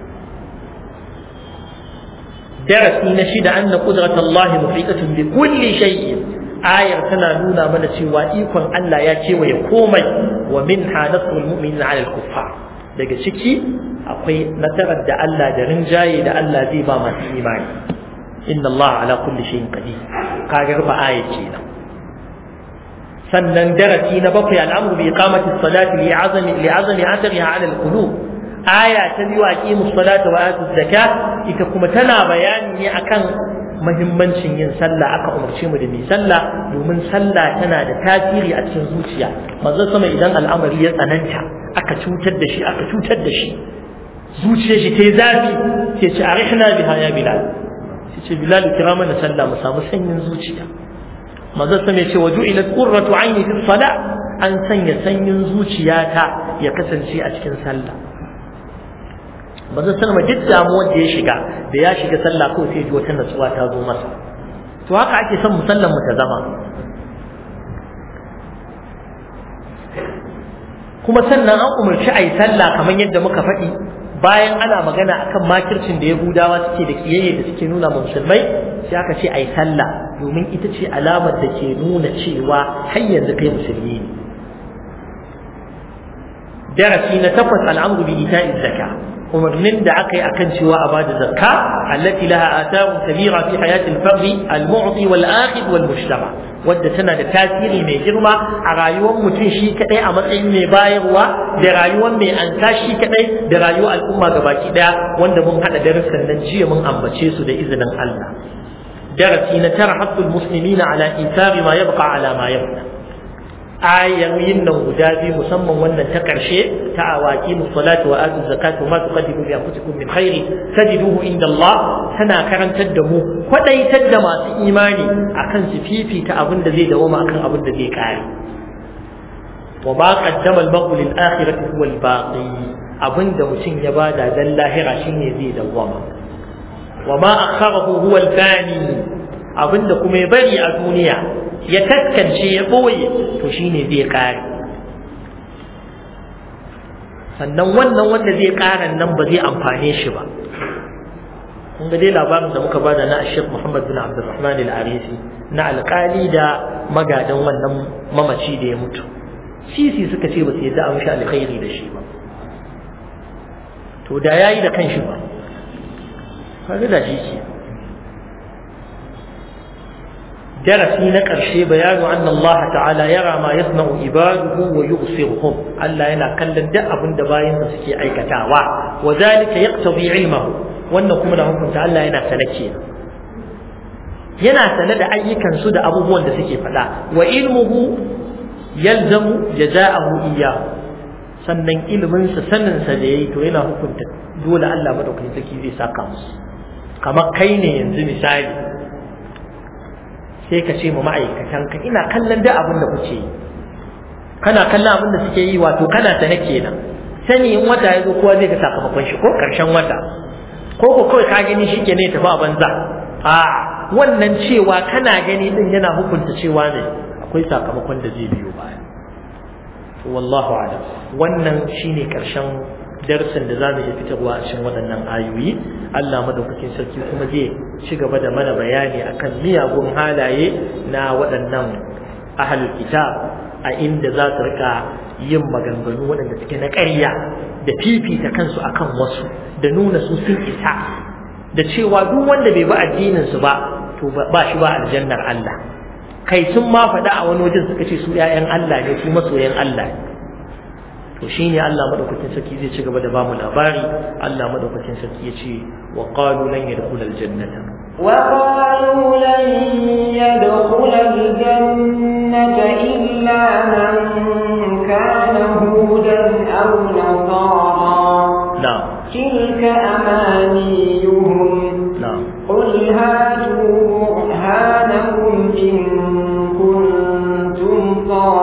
darasi na shida anna qudrat Allah muhitatun bi kulli shay'in ayar tana nuna mana cewa ikon Allah ya kewaye komai wa minha nasrul mu'minin 'ala al-kuffar daga ciki akwai nasarar da Allah da rinjaye da Allah zai ba masu imani inna Allah ala kulli shay'in qadir kagar ba aya kenan sannan darasi na bakwai al'amru bi iqamati salati li azami li azami athariha ala al-qulub aya ta biyu aqimus salata wa atuz zakat ita kuma tana bayani ne akan mahimmancin yin sallah aka umarce mu da mai sallah domin sallah tana da tasiri a cikin zuciya manzo sama idan al'amari ya tsananta aka cutar da shi aka cutar da shi zuciyar shi ta yi zafi sai ce arihna biha ya bilal sai ce bilal kira mana sallah mu samu sanyin zuciya manzo sama ya ce waju ila qurratu ayni fi salah an sanya sanyin zuciyata ya kasance a cikin sallah manzo sallama duk damuwar da ya shiga da ya shiga sallah kawai sai ji wata natsuwa ta zo masa to haka ake son musallan mu ta zama kuma sannan an umarci a yi sallah kamar yadda muka faɗi bayan ana magana akan makircin da yahudawa suke da kiyayye da suke nuna musulmai sai aka ce a yi sallah domin ita ce alamar da ke nuna cewa har yanzu kai musulmi ne darasi na takwas al'amru bi ita'i zakka umarnin da aka yi akan cewa a bada zakka allati laha atharun kabira fi hayati al-fardhi al-mu'ti wal akhid wal mujtama wadda tana da tasiri mai girma a rayuwar mutum shi kadai a matsayin mai bayarwa da rayuwar mai ansa shi kadai da rayuwar al'umma gabaki daya wanda mun hada darussan nan jiya mun ambace su da izinin Allah darasi na tara haqqul muslimina ala ithari ma yabqa ala ma yabqa ayoyin nan guda biyu musamman wannan ta ƙarshe ta awaki musalatu wa atu zakatu ma tuqaddimu li anfusikum min khairi tajiduhu inda Allah tana karantar da mu kwadaitar da masu imani akan su fifita abin da zai dawoma akan abin da zai kare wa ma qaddama al-mar'u lil akhirati huwa al-baqi abin da mutum ya bada dan lahira shine zai dawoma wa ma akharahu huwa al-fani abin da kuma ya bari a duniya ya taskance ya ɓoye to shine zai ƙare sannan wannan wanda zai ƙara nan ba zai amfane shi ba kun ga dai labarin da muka bada na Sheikh Muhammad bin Abdulrahman al-Arisi na alƙali da magadan wannan mamaci da ya mutu sisi suka ce ba su yadda an sha alkhairi da shi ba to da yayi da kanshi ba kaga da shi ke darasi na ƙarshe bayanu anna Allah ta'ala yara ma yasna'u ibaduhu wa yubsiruhum Allah yana kallon duk abin da bayin da suke aikatawa wa zalika yaqtadi ilmahu wannan kuma da hukunta Allah yana sanake yana sane da ayyukan su da abubuwan da suke faɗa wa ilmuhu yalzamu jaza'ahu iyyahu sannan ilimin sa sanin sa da yayi to yana hukunta dole Allah madaukakin sarki zai saka musu kamar kai ne yanzu misali sai ka ce ma ma'aikatanka ina kallon da abin da kuke yi kana kallon abin da suke yi wato kana sane kenan sani in wata ya zo kowa zai ga sakamakon shi ko karshen wata ko ko kawai ka gani shi ke ne tafi a banza a wannan cewa kana gani din yana hukunta cewa ne akwai sakamakon da zai biyo baya to wallahu a'lam wannan shine karshen darsin da zamu iya fitarwa a cikin waɗannan ayoyi Allah madaukakin sarki kuma zai ci gaba da mana bayani akan miyagun halaye na waɗannan ahlul kitab a inda za su rika yin maganganu waɗanda suke na ƙarya da fifita kansu akan wasu da nuna su sun isa da cewa duk wanda bai bi addinin su ba to ba shi ba aljannar Allah kai sun ma faɗa a wani wajen suka ce su ƴaƴan Allah ne su masoyan Allah ne to shine Allah madaukakin sarki zai ci gaba da bamu labari Allah madaukakin sarki ya ce wa qalu lan yadkhulal jannata wa qalu lan yadkhulal jannata illa man kana hudan aw nasara na'am tilka amaniyuhum na'am qul hatu burhanakum in kuntum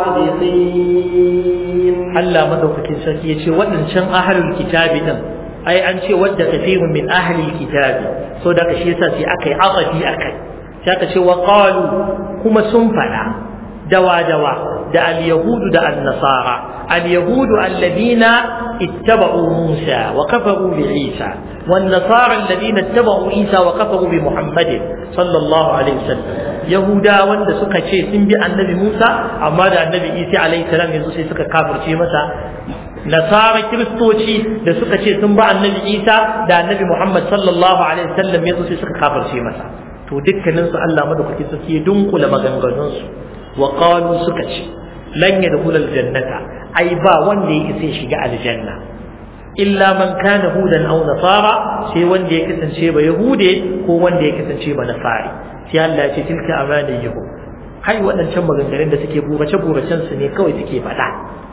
sadiqin Allah madaukakin sarki ya ce waɗancan ahalul kitabi din ai an ce wadda kafirun min ahalil kitabi so da shi yasa sai aka yi aqafi akai sai aka ce wa qalu kuma sun fada dawa dawa da al yahudu da an nasara al yahudu alladhina ittaba'u musa wa kafaru bi isa wan nasara alladhina ittaba'u isa wa kafaru bi muhammadin sallallahu alaihi wasallam yahuda wanda suka ce sun bi annabi musa amma da annabi isa alaihi salam yanzu sai suka kafirce masa nasara kiristoci da suka ce sun ba annabi isa da annabi muhammad sallallahu alaihi wasallam yanzu sai suka kafirce masa to dukkanin su Allah madaukakin sarki ya dunkula maganganun su wa qalu suka ce lan yadkhul aljannata ai ba wanda yake sai shiga aljanna illa man kana hudan aw nasara sai wanda ya kasance ba yahude ko wanda ya kasance ba nasari sai Allah ya ce tilka amaniyuhum kai waɗancan maganganun da suke burace buracen su ne kawai suke faɗa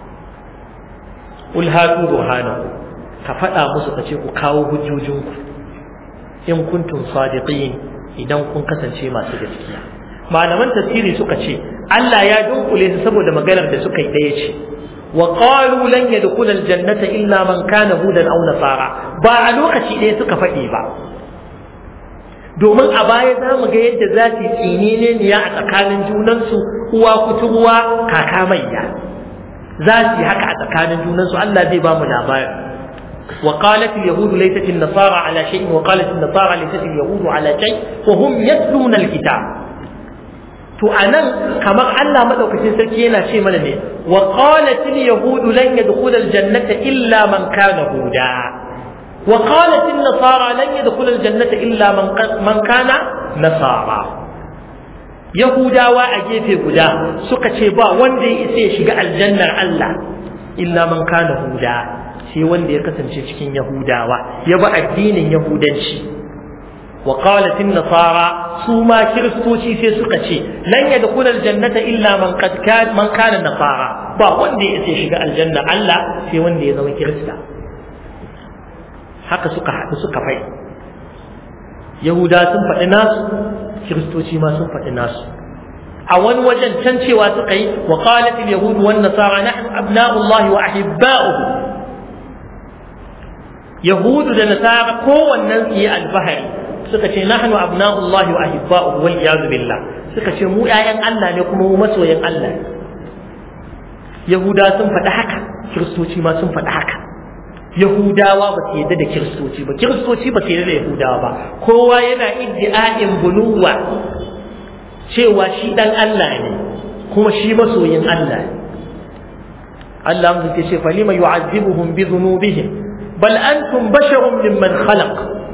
ul hatu burhanahu ka faɗa musu ka ce ku kawo hujjojinku in kuntum sadiqin idan kun kasance masu gaskiya malaman tafsiri suka ce Allah ya dunkule su saboda maganar da suka yi daya ce wa qalu lan yadkhula aljannata illa man kana hudan aw nasara ba a lokaci ɗaya suka faɗi ba domin a baya za mu ga yadda za su tsini ne niya a tsakanin junansu uwa kuturwa kaka maiya za su yi haka a tsakanin junansu Allah zai ba mu labari وقالت اليهود ليست النصارى على شيء وقالت النصارى ليست اليهود على شيء وهم يتلون الكتاب to anan kamar Allah madaukakin sarki yana ce mana ne wa qalat al yahud lan yadkhul al jannata illa man kana huda wa qalat an nasara lan yadkhul al jannata illa man man kana nasara yahudawa a gefe guda suka ce ba wanda ya isa ya shiga aljannar Allah illa man kana huda sai wanda ya kasance cikin yahudawa ya bi addinin yahudanci wa qalat an-nasara su ma kiristoci sai suka ce lan yadkhul al-jannata illa man qad kana man kana nasara ba wanda ya sai shiga aljanna Allah sai wanda ya zama kirista haka suka haɗu suka fai yahuda sun faɗi nasu kiristoci ma sun faɗi nasu a wani wajen can cewa suka yi wa qalat al-yahud wan nasara nahnu abna'u Allah wa ahibba'uhu yahudu da nasara kowannen su yi albahari suka ce nahnu abna'ullahi wa ahibba'uhu wal iyad billah suka ce mu ƴaƴan Allah ne kuma mu masoyan Allah yahuda sun faɗi haka kiristoci ma sun faɗi haka yahudawa ba su yadda da kiristoci ba kiristoci ba su yadda da yahudawa ba kowa yana iddi'a'in bunuwa cewa shi dan Allah ne kuma shi masoyin Allah ne Allah mun ce falima yu'azzibuhum bi dhunubihim بل أنتم بشر ممن خلق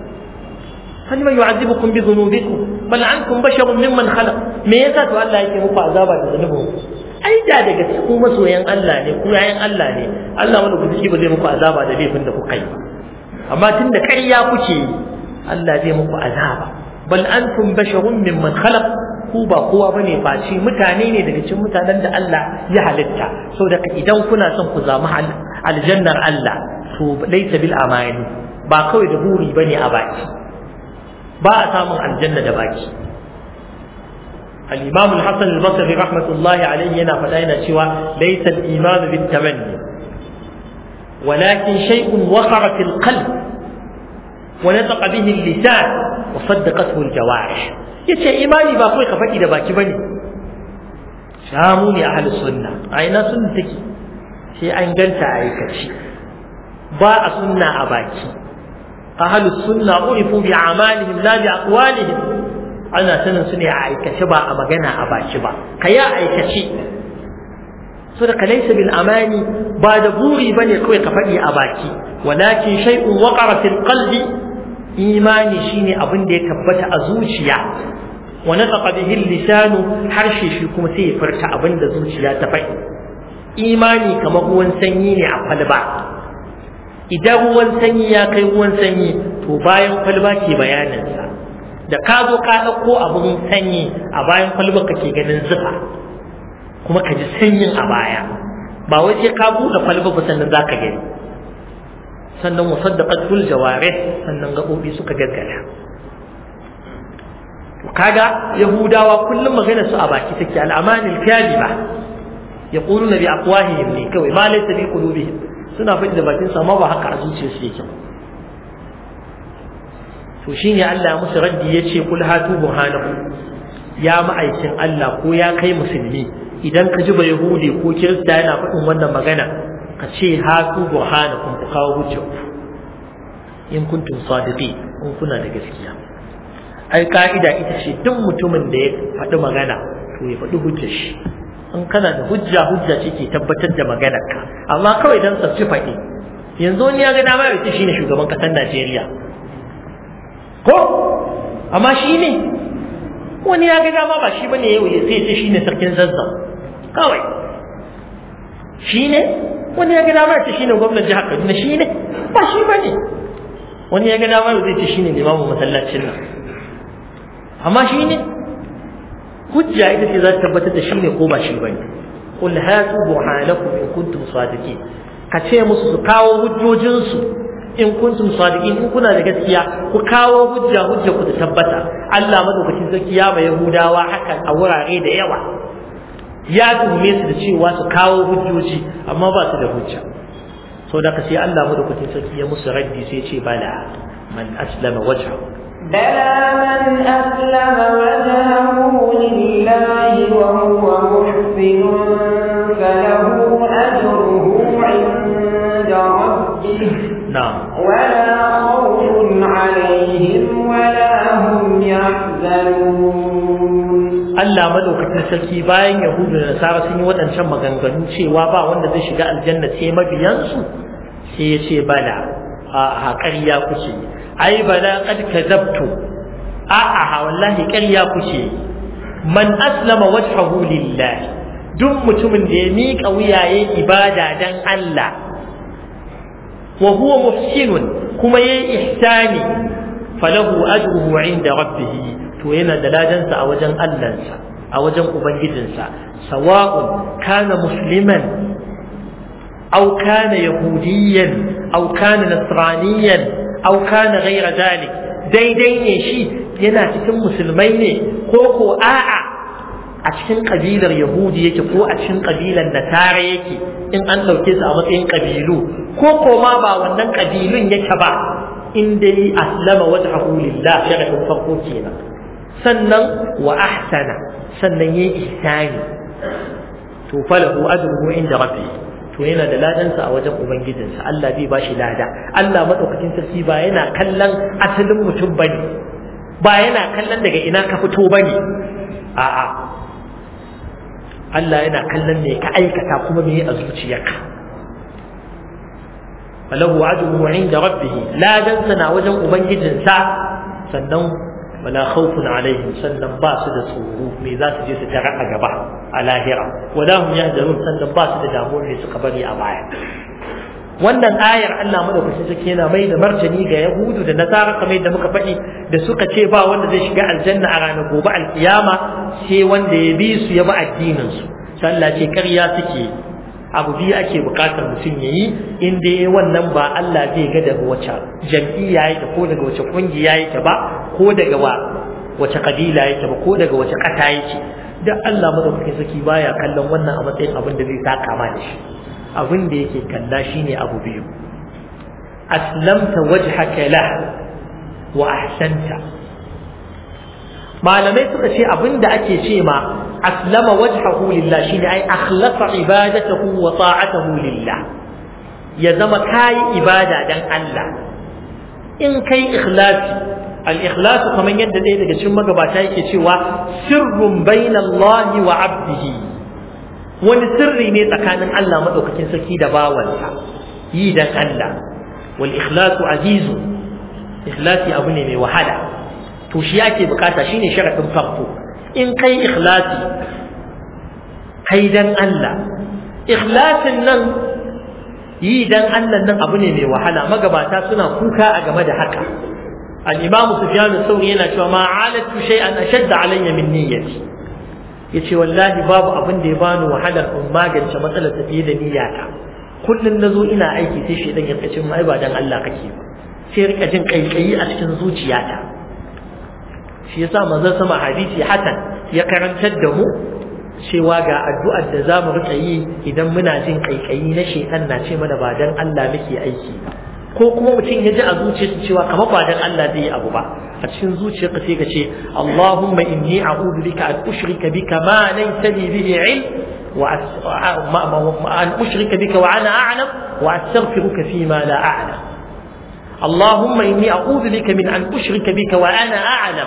فلما يعذبكم بذنوبكم بل أنتم بشر ممن خلق me yasa to Allah yake muku azaba da zunubin ai da daga cikin masoyan Allah ne ku yayan Allah ne Allah wani guduki ba zai muku azaba da laifin da kuka yi amma tunda ƙarya kuke yi Allah zai muku azaba bal antum basharun mimman khalaq ku ba kowa bane face mutane ne daga cikin mutanen da Allah ya halitta saboda idan kuna son ku zama aljannar Allah to laisa bil amani ba kawai da buri bane a baki ba a samun aljanna da baki al-imam al-hasan al-basri rahmatullahi alayhi yana faɗa yana cewa laisa al-iman bit tamanni ولكن شيء وقر في القلب ونطق به اللسان وصدقته الجوارح yace imani ba kawai ka faɗi da baki bane shamu ne ahlus sunna a ina sunna take sai an ganta a aikace ba a sunna a baki ahlus sunna urifu bi amalihim la bi aqwalihim ana sanin su ne a aikace ba a magana a baki ba kai a aikace so da kalaysa bil amani ba da buri bane kawai ka faɗi a baki walakin shay'un waqara fil qalbi imani shine abin da ya tabbata a zuciya wa nataqa bihi lisanu harshe shi kuma sai ya furta abin da zuciya ta faɗi imani kamar ruwan sanyi ne a kwalba idan ruwan sanyi ya kai ruwan sanyi to bayan kwalba ke bayaninsa da ka zo ka ɗauko abin sanyi a bayan kwalba ka ke ganin zufa kuma ka ji sanyin a baya ba wai sai ka buɗe kwalba ba sannan za ka gani sannan musaddaqat ful jawarih sannan gaɓoɓi suka gaggada to kaga yahudawa kullum magana su a baki take al'amanil kaliba yaquluna bi afwahihim ne kawai ma laysa bi qulubihim suna faɗi da bakin sa amma ba haka a zuciyarsu yake ba to shine Allah ya musu raddi yace kul hatu burhanahu ya ma'aikin Allah ko ya kai musulmi idan ka ji ba yahudi ko kirista yana faɗin wannan magana ka ce hatu burhanakum ku kawo hujja in kuntum sadiqi in kuna da gaskiya ai ka'ida ita ce duk mutumin da ya faɗi magana to ya faɗi hujjar shi in kana da hujja hujja ce ke tabbatar da maganarka amma kawai dan sa ci faɗi yanzu wani ya ga dama ya ce shine shugaban ƙasar Najeriya ko amma shi ne wani ya ga dama ba shi bane yau sai ce shine sarkin zazzau kawai shine wani ya ga dama ce shine gwamnatin jihar Kaduna shine ba shi bane wani ya ga dama zai ce shine limamin masallacin nan amma shine hujja ita ce za ta tabbatar da shine ko ba shi bane qul hatu burhanakum in kuntum sadiqin ka ce musu su kawo hujjojinsu in kuntum sadiqin in kuna da gaskiya ku kawo hujja hujja ku ta tabbata Allah madaukakin sarki ya mai Yahudawa hakan a wurare da yawa ya tuhume su da cewa su kawo hujjoji amma ba su da hujja so da sai Allah madaukakin sarki ya musu raddi sai ce bala man aslama wajhahu بلى من أسلم وجهه لله وهو محسن فله أجره عند ربه نعم ولا خوف عليهم ولا هم يحزنون Allah madaukakin sarki bayan Yahudu da Nasara sun yi waɗancan maganganu cewa ba wanda zai shiga aljanna sai mabiyansu sai ya ce bala a ƙarya kuke ai bala qad kadzabtu a a wallahi ƙarya kuke man aslama wajhahu lillah duk mutumin da ya miƙa wuyaye ibada dan Allah wa huwa muhsinun kuma yayi ihsani falahu ajruhu inda rabbih to yana da ladansa a wajen Allahnsa a wajen ubangijinsa sawa'un kana musliman aw kana yahudiyan aw kana nasraniyan aw kana ghayra dalik daidai ne shi yana cikin musulmai ne ko ko a'a a cikin kabilar yahudi yake ko a cikin kabilar nasara yake in an ɗauke su a matsayin kabilu ko ko ma ba wannan kabilun yake ba in dai aslama wajhahu lillah sharadin farko kenan sannan wa ahsana sannan yayi ihsani to falahu ajruhu inda rabbih to yana da ladansa a wajen ubangijinsa Allah zai bashi lada Allah madaukakin sarki ba yana kallon asalin mutum bane ba yana kallon daga ina ka fito bane a'a Allah yana kallon me ka aikata kuma me a zuciyarka falahu ajruhu inda rabbih ladansa na wajen ubangijinsa sannan wala khawfun alaihim sannan ba su da tsoro me za su je su tara a gaba a lahira wala hum yahzanun sannan ba su da damuwar me suka bari a baya wannan ayar Allah madaukakin sarki yana mai da martani ga Yahudu da Nasara kamar da muka faɗi da suka ce ba wanda zai shiga aljanna a ranar gobe alkiyama sai wanda ya bi su ya bi addinin su sai Allah ce ƙarya suke abu biyu ake buƙatar mutum ya yi in dai wannan ba Allah zai ga daga wace jam'iyya yake ko daga wace kungiya yake ba ko daga wa wace kabila yake ba ko daga wace ƙasa yake dan Allah madaukakin sarki baya kallon wannan a matsayin abin da zai saka ma da shi abin da yake kalla shine abu biyu aslamta wajhaka la wa ahsanta malamai suka ce abin da ake ce ma aslama wajhahu lillah shine ai akhlasa ibadatahu wa ta'atahu lillah ya zama kai ibada dan Allah in kai ikhlasi al-ikhlasu kamar yadda ɗaya daga cikin magabata yake cewa sirrun bainallahi wa 'abdihi wani sirri ne tsakanin Allah maɗaukakin sarki da bawansa yi dan Allah wal ikhlasu azizu ikhlasi abu ne mai wahala to shi yake bukata shine sharadin farko in kai ikhlasi kai dan Allah ikhlasin nan yi dan Allah nan abu ne mai wahala magabata suna kuka a game da haka al-imam sufyan al-thawri yana cewa ma alatu shay'an ashadda alayya min niyyati yace wallahi babu abin da ya bani wahalar in magance matsalar ta fiye da niyyata kullun nazo ina aiki sai shedan ya kace mai ba dan Allah kake ba sai rika jin kaikayi a cikin zuciyata shi yasa manzon sama hadisi hasan ya karantar da mu cewa ga addu'ar da zamu rika yi idan muna jin kaikayi na shedan na ce mana ba dan Allah muke aiki ba ko kuma mutum ya ji a zuciyarsa cewa kamar ba dan Allah zai yi abu ba a cikin zuciyarka sai ka ce Allahumma inni a'udhu bika an ushrika bika ma laysa li bihi ilm wa an ushrika bika wa ana a'lam wa astaghfiruka fi ma la a'lam اللهم إني أعوذ بك من أن أشرك بك وأنا أعلم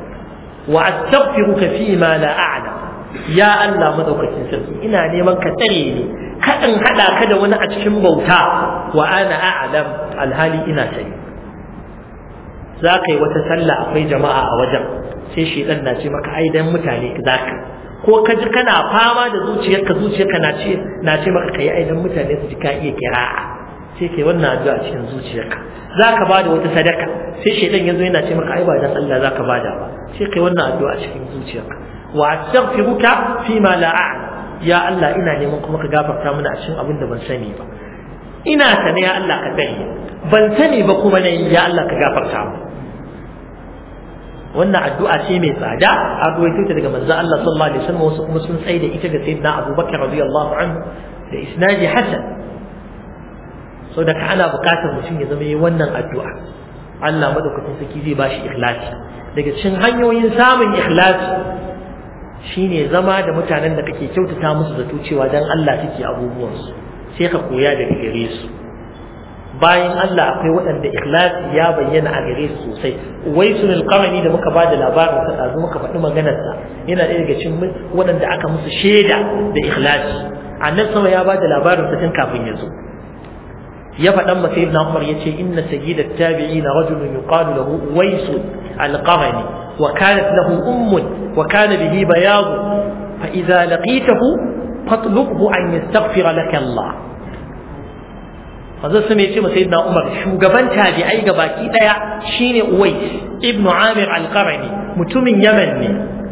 وأستغفرك فيما لا أعلم يا الله مدوكة سرسي إنا نيمان كتريني كأن هذا كذا وانا أتشم بوتا وأنا أعلم الهالي إنا سيد za ka yi wata sallah akwai jama'a a wajen sai shedan na ce maka ai dan mutane za ka ko ka ji kana fama da zuciyarka zuciyarka na ce na ce maka kai ai dan mutane su ji ka iya kira'a sai kai wannan addu'a cikin zuciyarka za ka bada wata sadaka sai shedan yazo yana ce maka ai ba dan Allah za ka bada ba sai kai wannan addu'a cikin zuciyarka wa astaghfiruka fi ma la a'lam ya Allah ina neman kuma ka gafarta mana a cikin abin da ban sani ba ina sane ya Allah ka sani ban sani ba kuma ne ya Allah ka gafarta mu wannan addu'a ce mai tsada a ruwaito ta daga manzo Allah sallallahu alaihi wasallam wasu kuma sun tsaye da ita ga sayyidina Abu Bakar radiyallahu anhu da isnadi hasan so da ana bukatar mutum ya zama yi wannan addu'a Allah madaukakin sarki zai bashi ikhlasi daga cikin hanyoyin samun ikhlasi shine zama da mutanen da kake kyautata musu zato cewa dan Allah suke abubuwansu sai ka koya daga gare su bayan Allah akwai waɗanda ikhlasi ya bayyana a gare su sosai waisul alqamani da muka bada labarin sa dazu muka faɗi maganar sa yana ɗaya daga cikin waɗanda aka musu shaida da ikhlasi annabi sama ya bada labarin sa tun kafin ya zo ya faɗan masa ibn Umar yace inna sayyidat tabi'in rajulun yuqalu lahu waisul alqamani wa kanat lahu ummun wa kana bihi bayad fa idza laqitahu fatlubhu an yastaghfira laka Allah manzo sun yace masa sayyidina Umar shugaban tabi'ai ga baki daya shine Uwais ibn Amir al-Qarni mutumin Yaman ne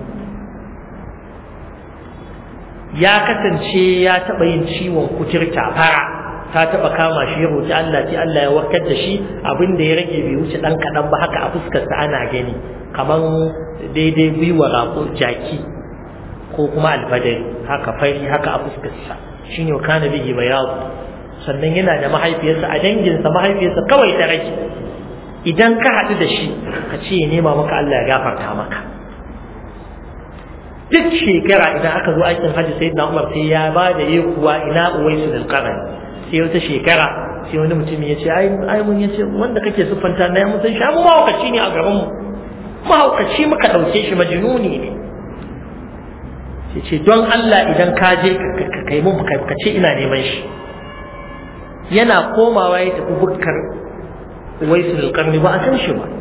ya kasance ya taba yin ciwon kuturta fara ta taba kama shi ya roki Allah sai Allah ya warkar da shi abin da ya rage bai wuce dan kadan ba haka a fuskar sa ana gani kaman daidai gwiwa rako jaki ko kuma alfadari haka fari haka a fuskar sa shine kana bihi bayadu sannan yana da mahaifiyarsa a danginsa mahaifiyarsa kawai ta rage idan ka haɗu da shi ka ce ya nema maka Allah ya gafarta maka duk shekara idan aka zo aikin hajji sai na umar sai ya ba da yi kuwa ina uwaisu da karan sai wata shekara sai wani mutum ya ce ai mun ya ce wanda kake siffanta na ya musan sha mu mahaukaci ne a garinmu mahaukaci muka ɗauke shi majinuni ne sai ce don Allah idan ka je ka kai mun ka ce ina neman shi yana komawa ya tafi bukkar waisul karni ba a san shi ba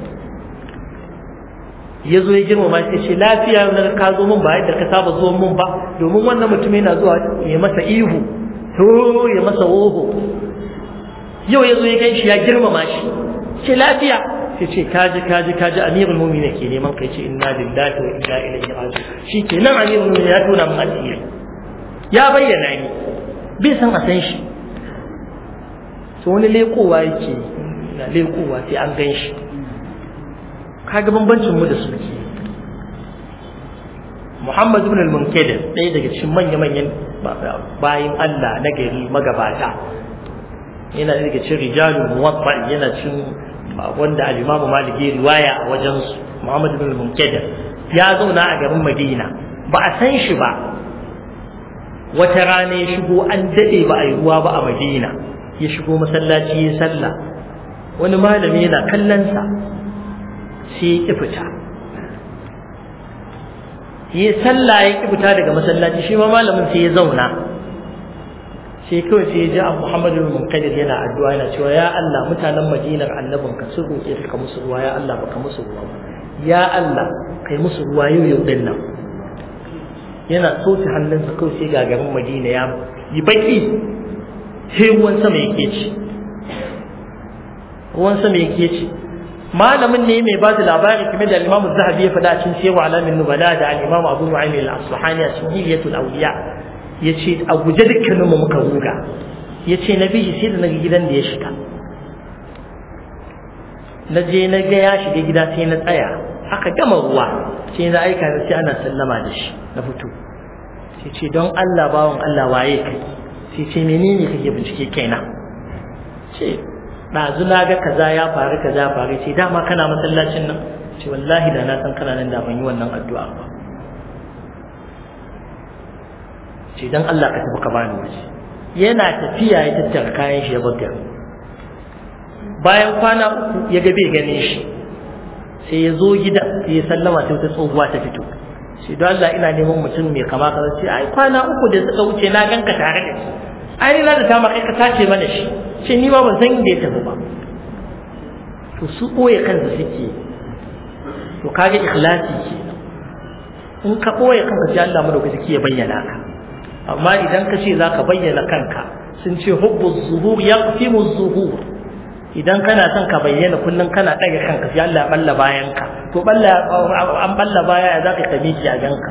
ya zo ya girmama sai ce lafiya na ka zo mun ba yadda ka saba zuwa mun ba domin wannan mutum yana zuwa ya masa ihu to ya masa woho yau ya zo ya gan shi ya girmama shi ce lafiya sai ce kaji kaji kaji amirul mu'minin ke neman kai ce inna lillahi wa inna ilaihi raji'un shi ke nan amirul mu'minin ya tona mun asiri ya bayyana ni bai san a san shi to wani lekowa yake na lekowa sai an gan shi kaga bambancin mu da su ke Muhammad ibn al-Munkadir ɗaya daga cikin manya-manyan bayin Allah na gari magabata yana daga cikin rijalul muwatta yana cikin wanda al-Imam Malik ya riwaya a wajen su Muhammad ibn al-Munkadir ya zauna a garin Madina ba a san shi ba wata rana ya shigo an dade ba a yi ruwa ba a Madina ya shigo masallaci ya sallah wani malami yana kallonsa sai ya ƙi fita ya sallah ya ƙi fita daga masallaci shi ma malamin sai ya zauna sai kawai sai ya ji abu muhammadu bin munkadir yana addu'a yana cewa ya Allah mutanen madinar annabin ka sun roƙe ka musu ruwa ya Allah baka musu ruwa ba ya Allah kai musu ruwa yau yau din nan yana soke hannunsa kawai sai gagarin madina ya yi baki sai ruwan sama yake ci ruwan sama yake ci malamin ne mai ba da labari game da al-Imam Zahabi ya faɗa cikin Sirru Alamin Nubala da al-Imam Abu Nu'aym al-Asfahani a cikin Hilyatul Awliya yace a guje dukkanin mu muka ruga yace na bi sai da naga gidan da ya shiga na je na ga ya shiga gida sai na tsaya aka gama ruwa sai na aika sai ana sallama da shi na fito sai ce don Allah bawon Allah waye kai sai ce menene kake bincike kaina ce ɗazu na ga kaza ya faru kaza ya faru ce dama kana masallacin nan ce wallahi da na san kana nan da ban yi wannan addu'a ba ce dan Allah ka tafi ka bani waje yana tafiya ya tattara kayan shi ya buga bayan kwana uku ya ga bai gane shi sai ya zo gida sai ya sallama sai wata tsohuwa ta fito sai don Allah ina neman mutum mai kama kaza sai ai kwana uku da suka wuce na ganka tare da shi ai na da ta kai ka tace mana shi ce ni ma ban san inda ya tafi ba to su ɓoye kansa suke to kage ikhlasi ke in ka ɓoye kanka sai Allah madaukaki ya bayyana ka amma idan ka ce za ka bayyana kanka sun ce hubbu zuhur yaqtimu zuhur idan kana son ka bayyana kullum kana ɗaga kanka sai Allah ya balla bayan ka to balla an balla baya ya zaka ka miki a ganka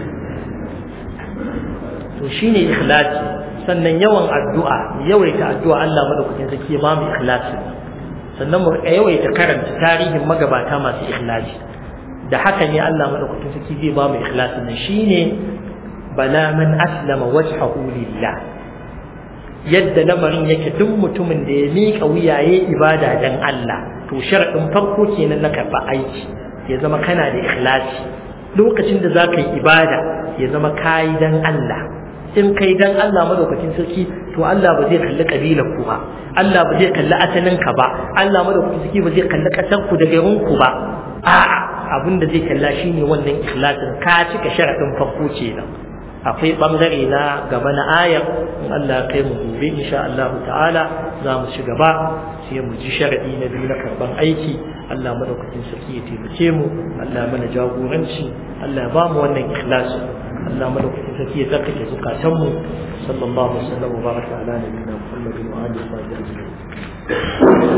to shine ikhlasi sannan yawan addu'a yawaita addu'a Allah madaukakin sarki ya ba mu ikhlasi sannan mu yawaita karanta tarihin magabata masu ikhlasi da haka ne Allah madaukakin sarki zai ba mu ikhlasi nan shine bala man aslama wajhahu lillah yadda lamarin yake duk mutumin da ya miƙa wuyaye ibada dan Allah to sharadin farko kenan na karɓa aiki ya zama kana da ikhlasi lokacin da zaka yi ibada ya zama kayi dan Allah in kai dan Allah madaukakin sarki to Allah ba zai kalli kabilar ku ba Allah ba zai kalli asalin ka ba Allah madaukakin sarki ba zai kalli kasar ku da garin ku ba a'a abin da zai kalla shine wannan ikhlasin ka cika sharadin farko kenan akwai bangare na gaba na ayar in Allah kai mu gobe insha Allah ta'ala za mu ci gaba sai mu ji sharadi na biyu na karban aiki Allah madaukakin sarki ya taimake mu Allah mana jagoranci Allah ya ba mu wannan ikhlasi Allah madaukakin sarki ya tsarkake zukatan mu sallallahu alaihi wa sallam wa baraka ala nabiyina Muhammadin wa alihi wa sahbihi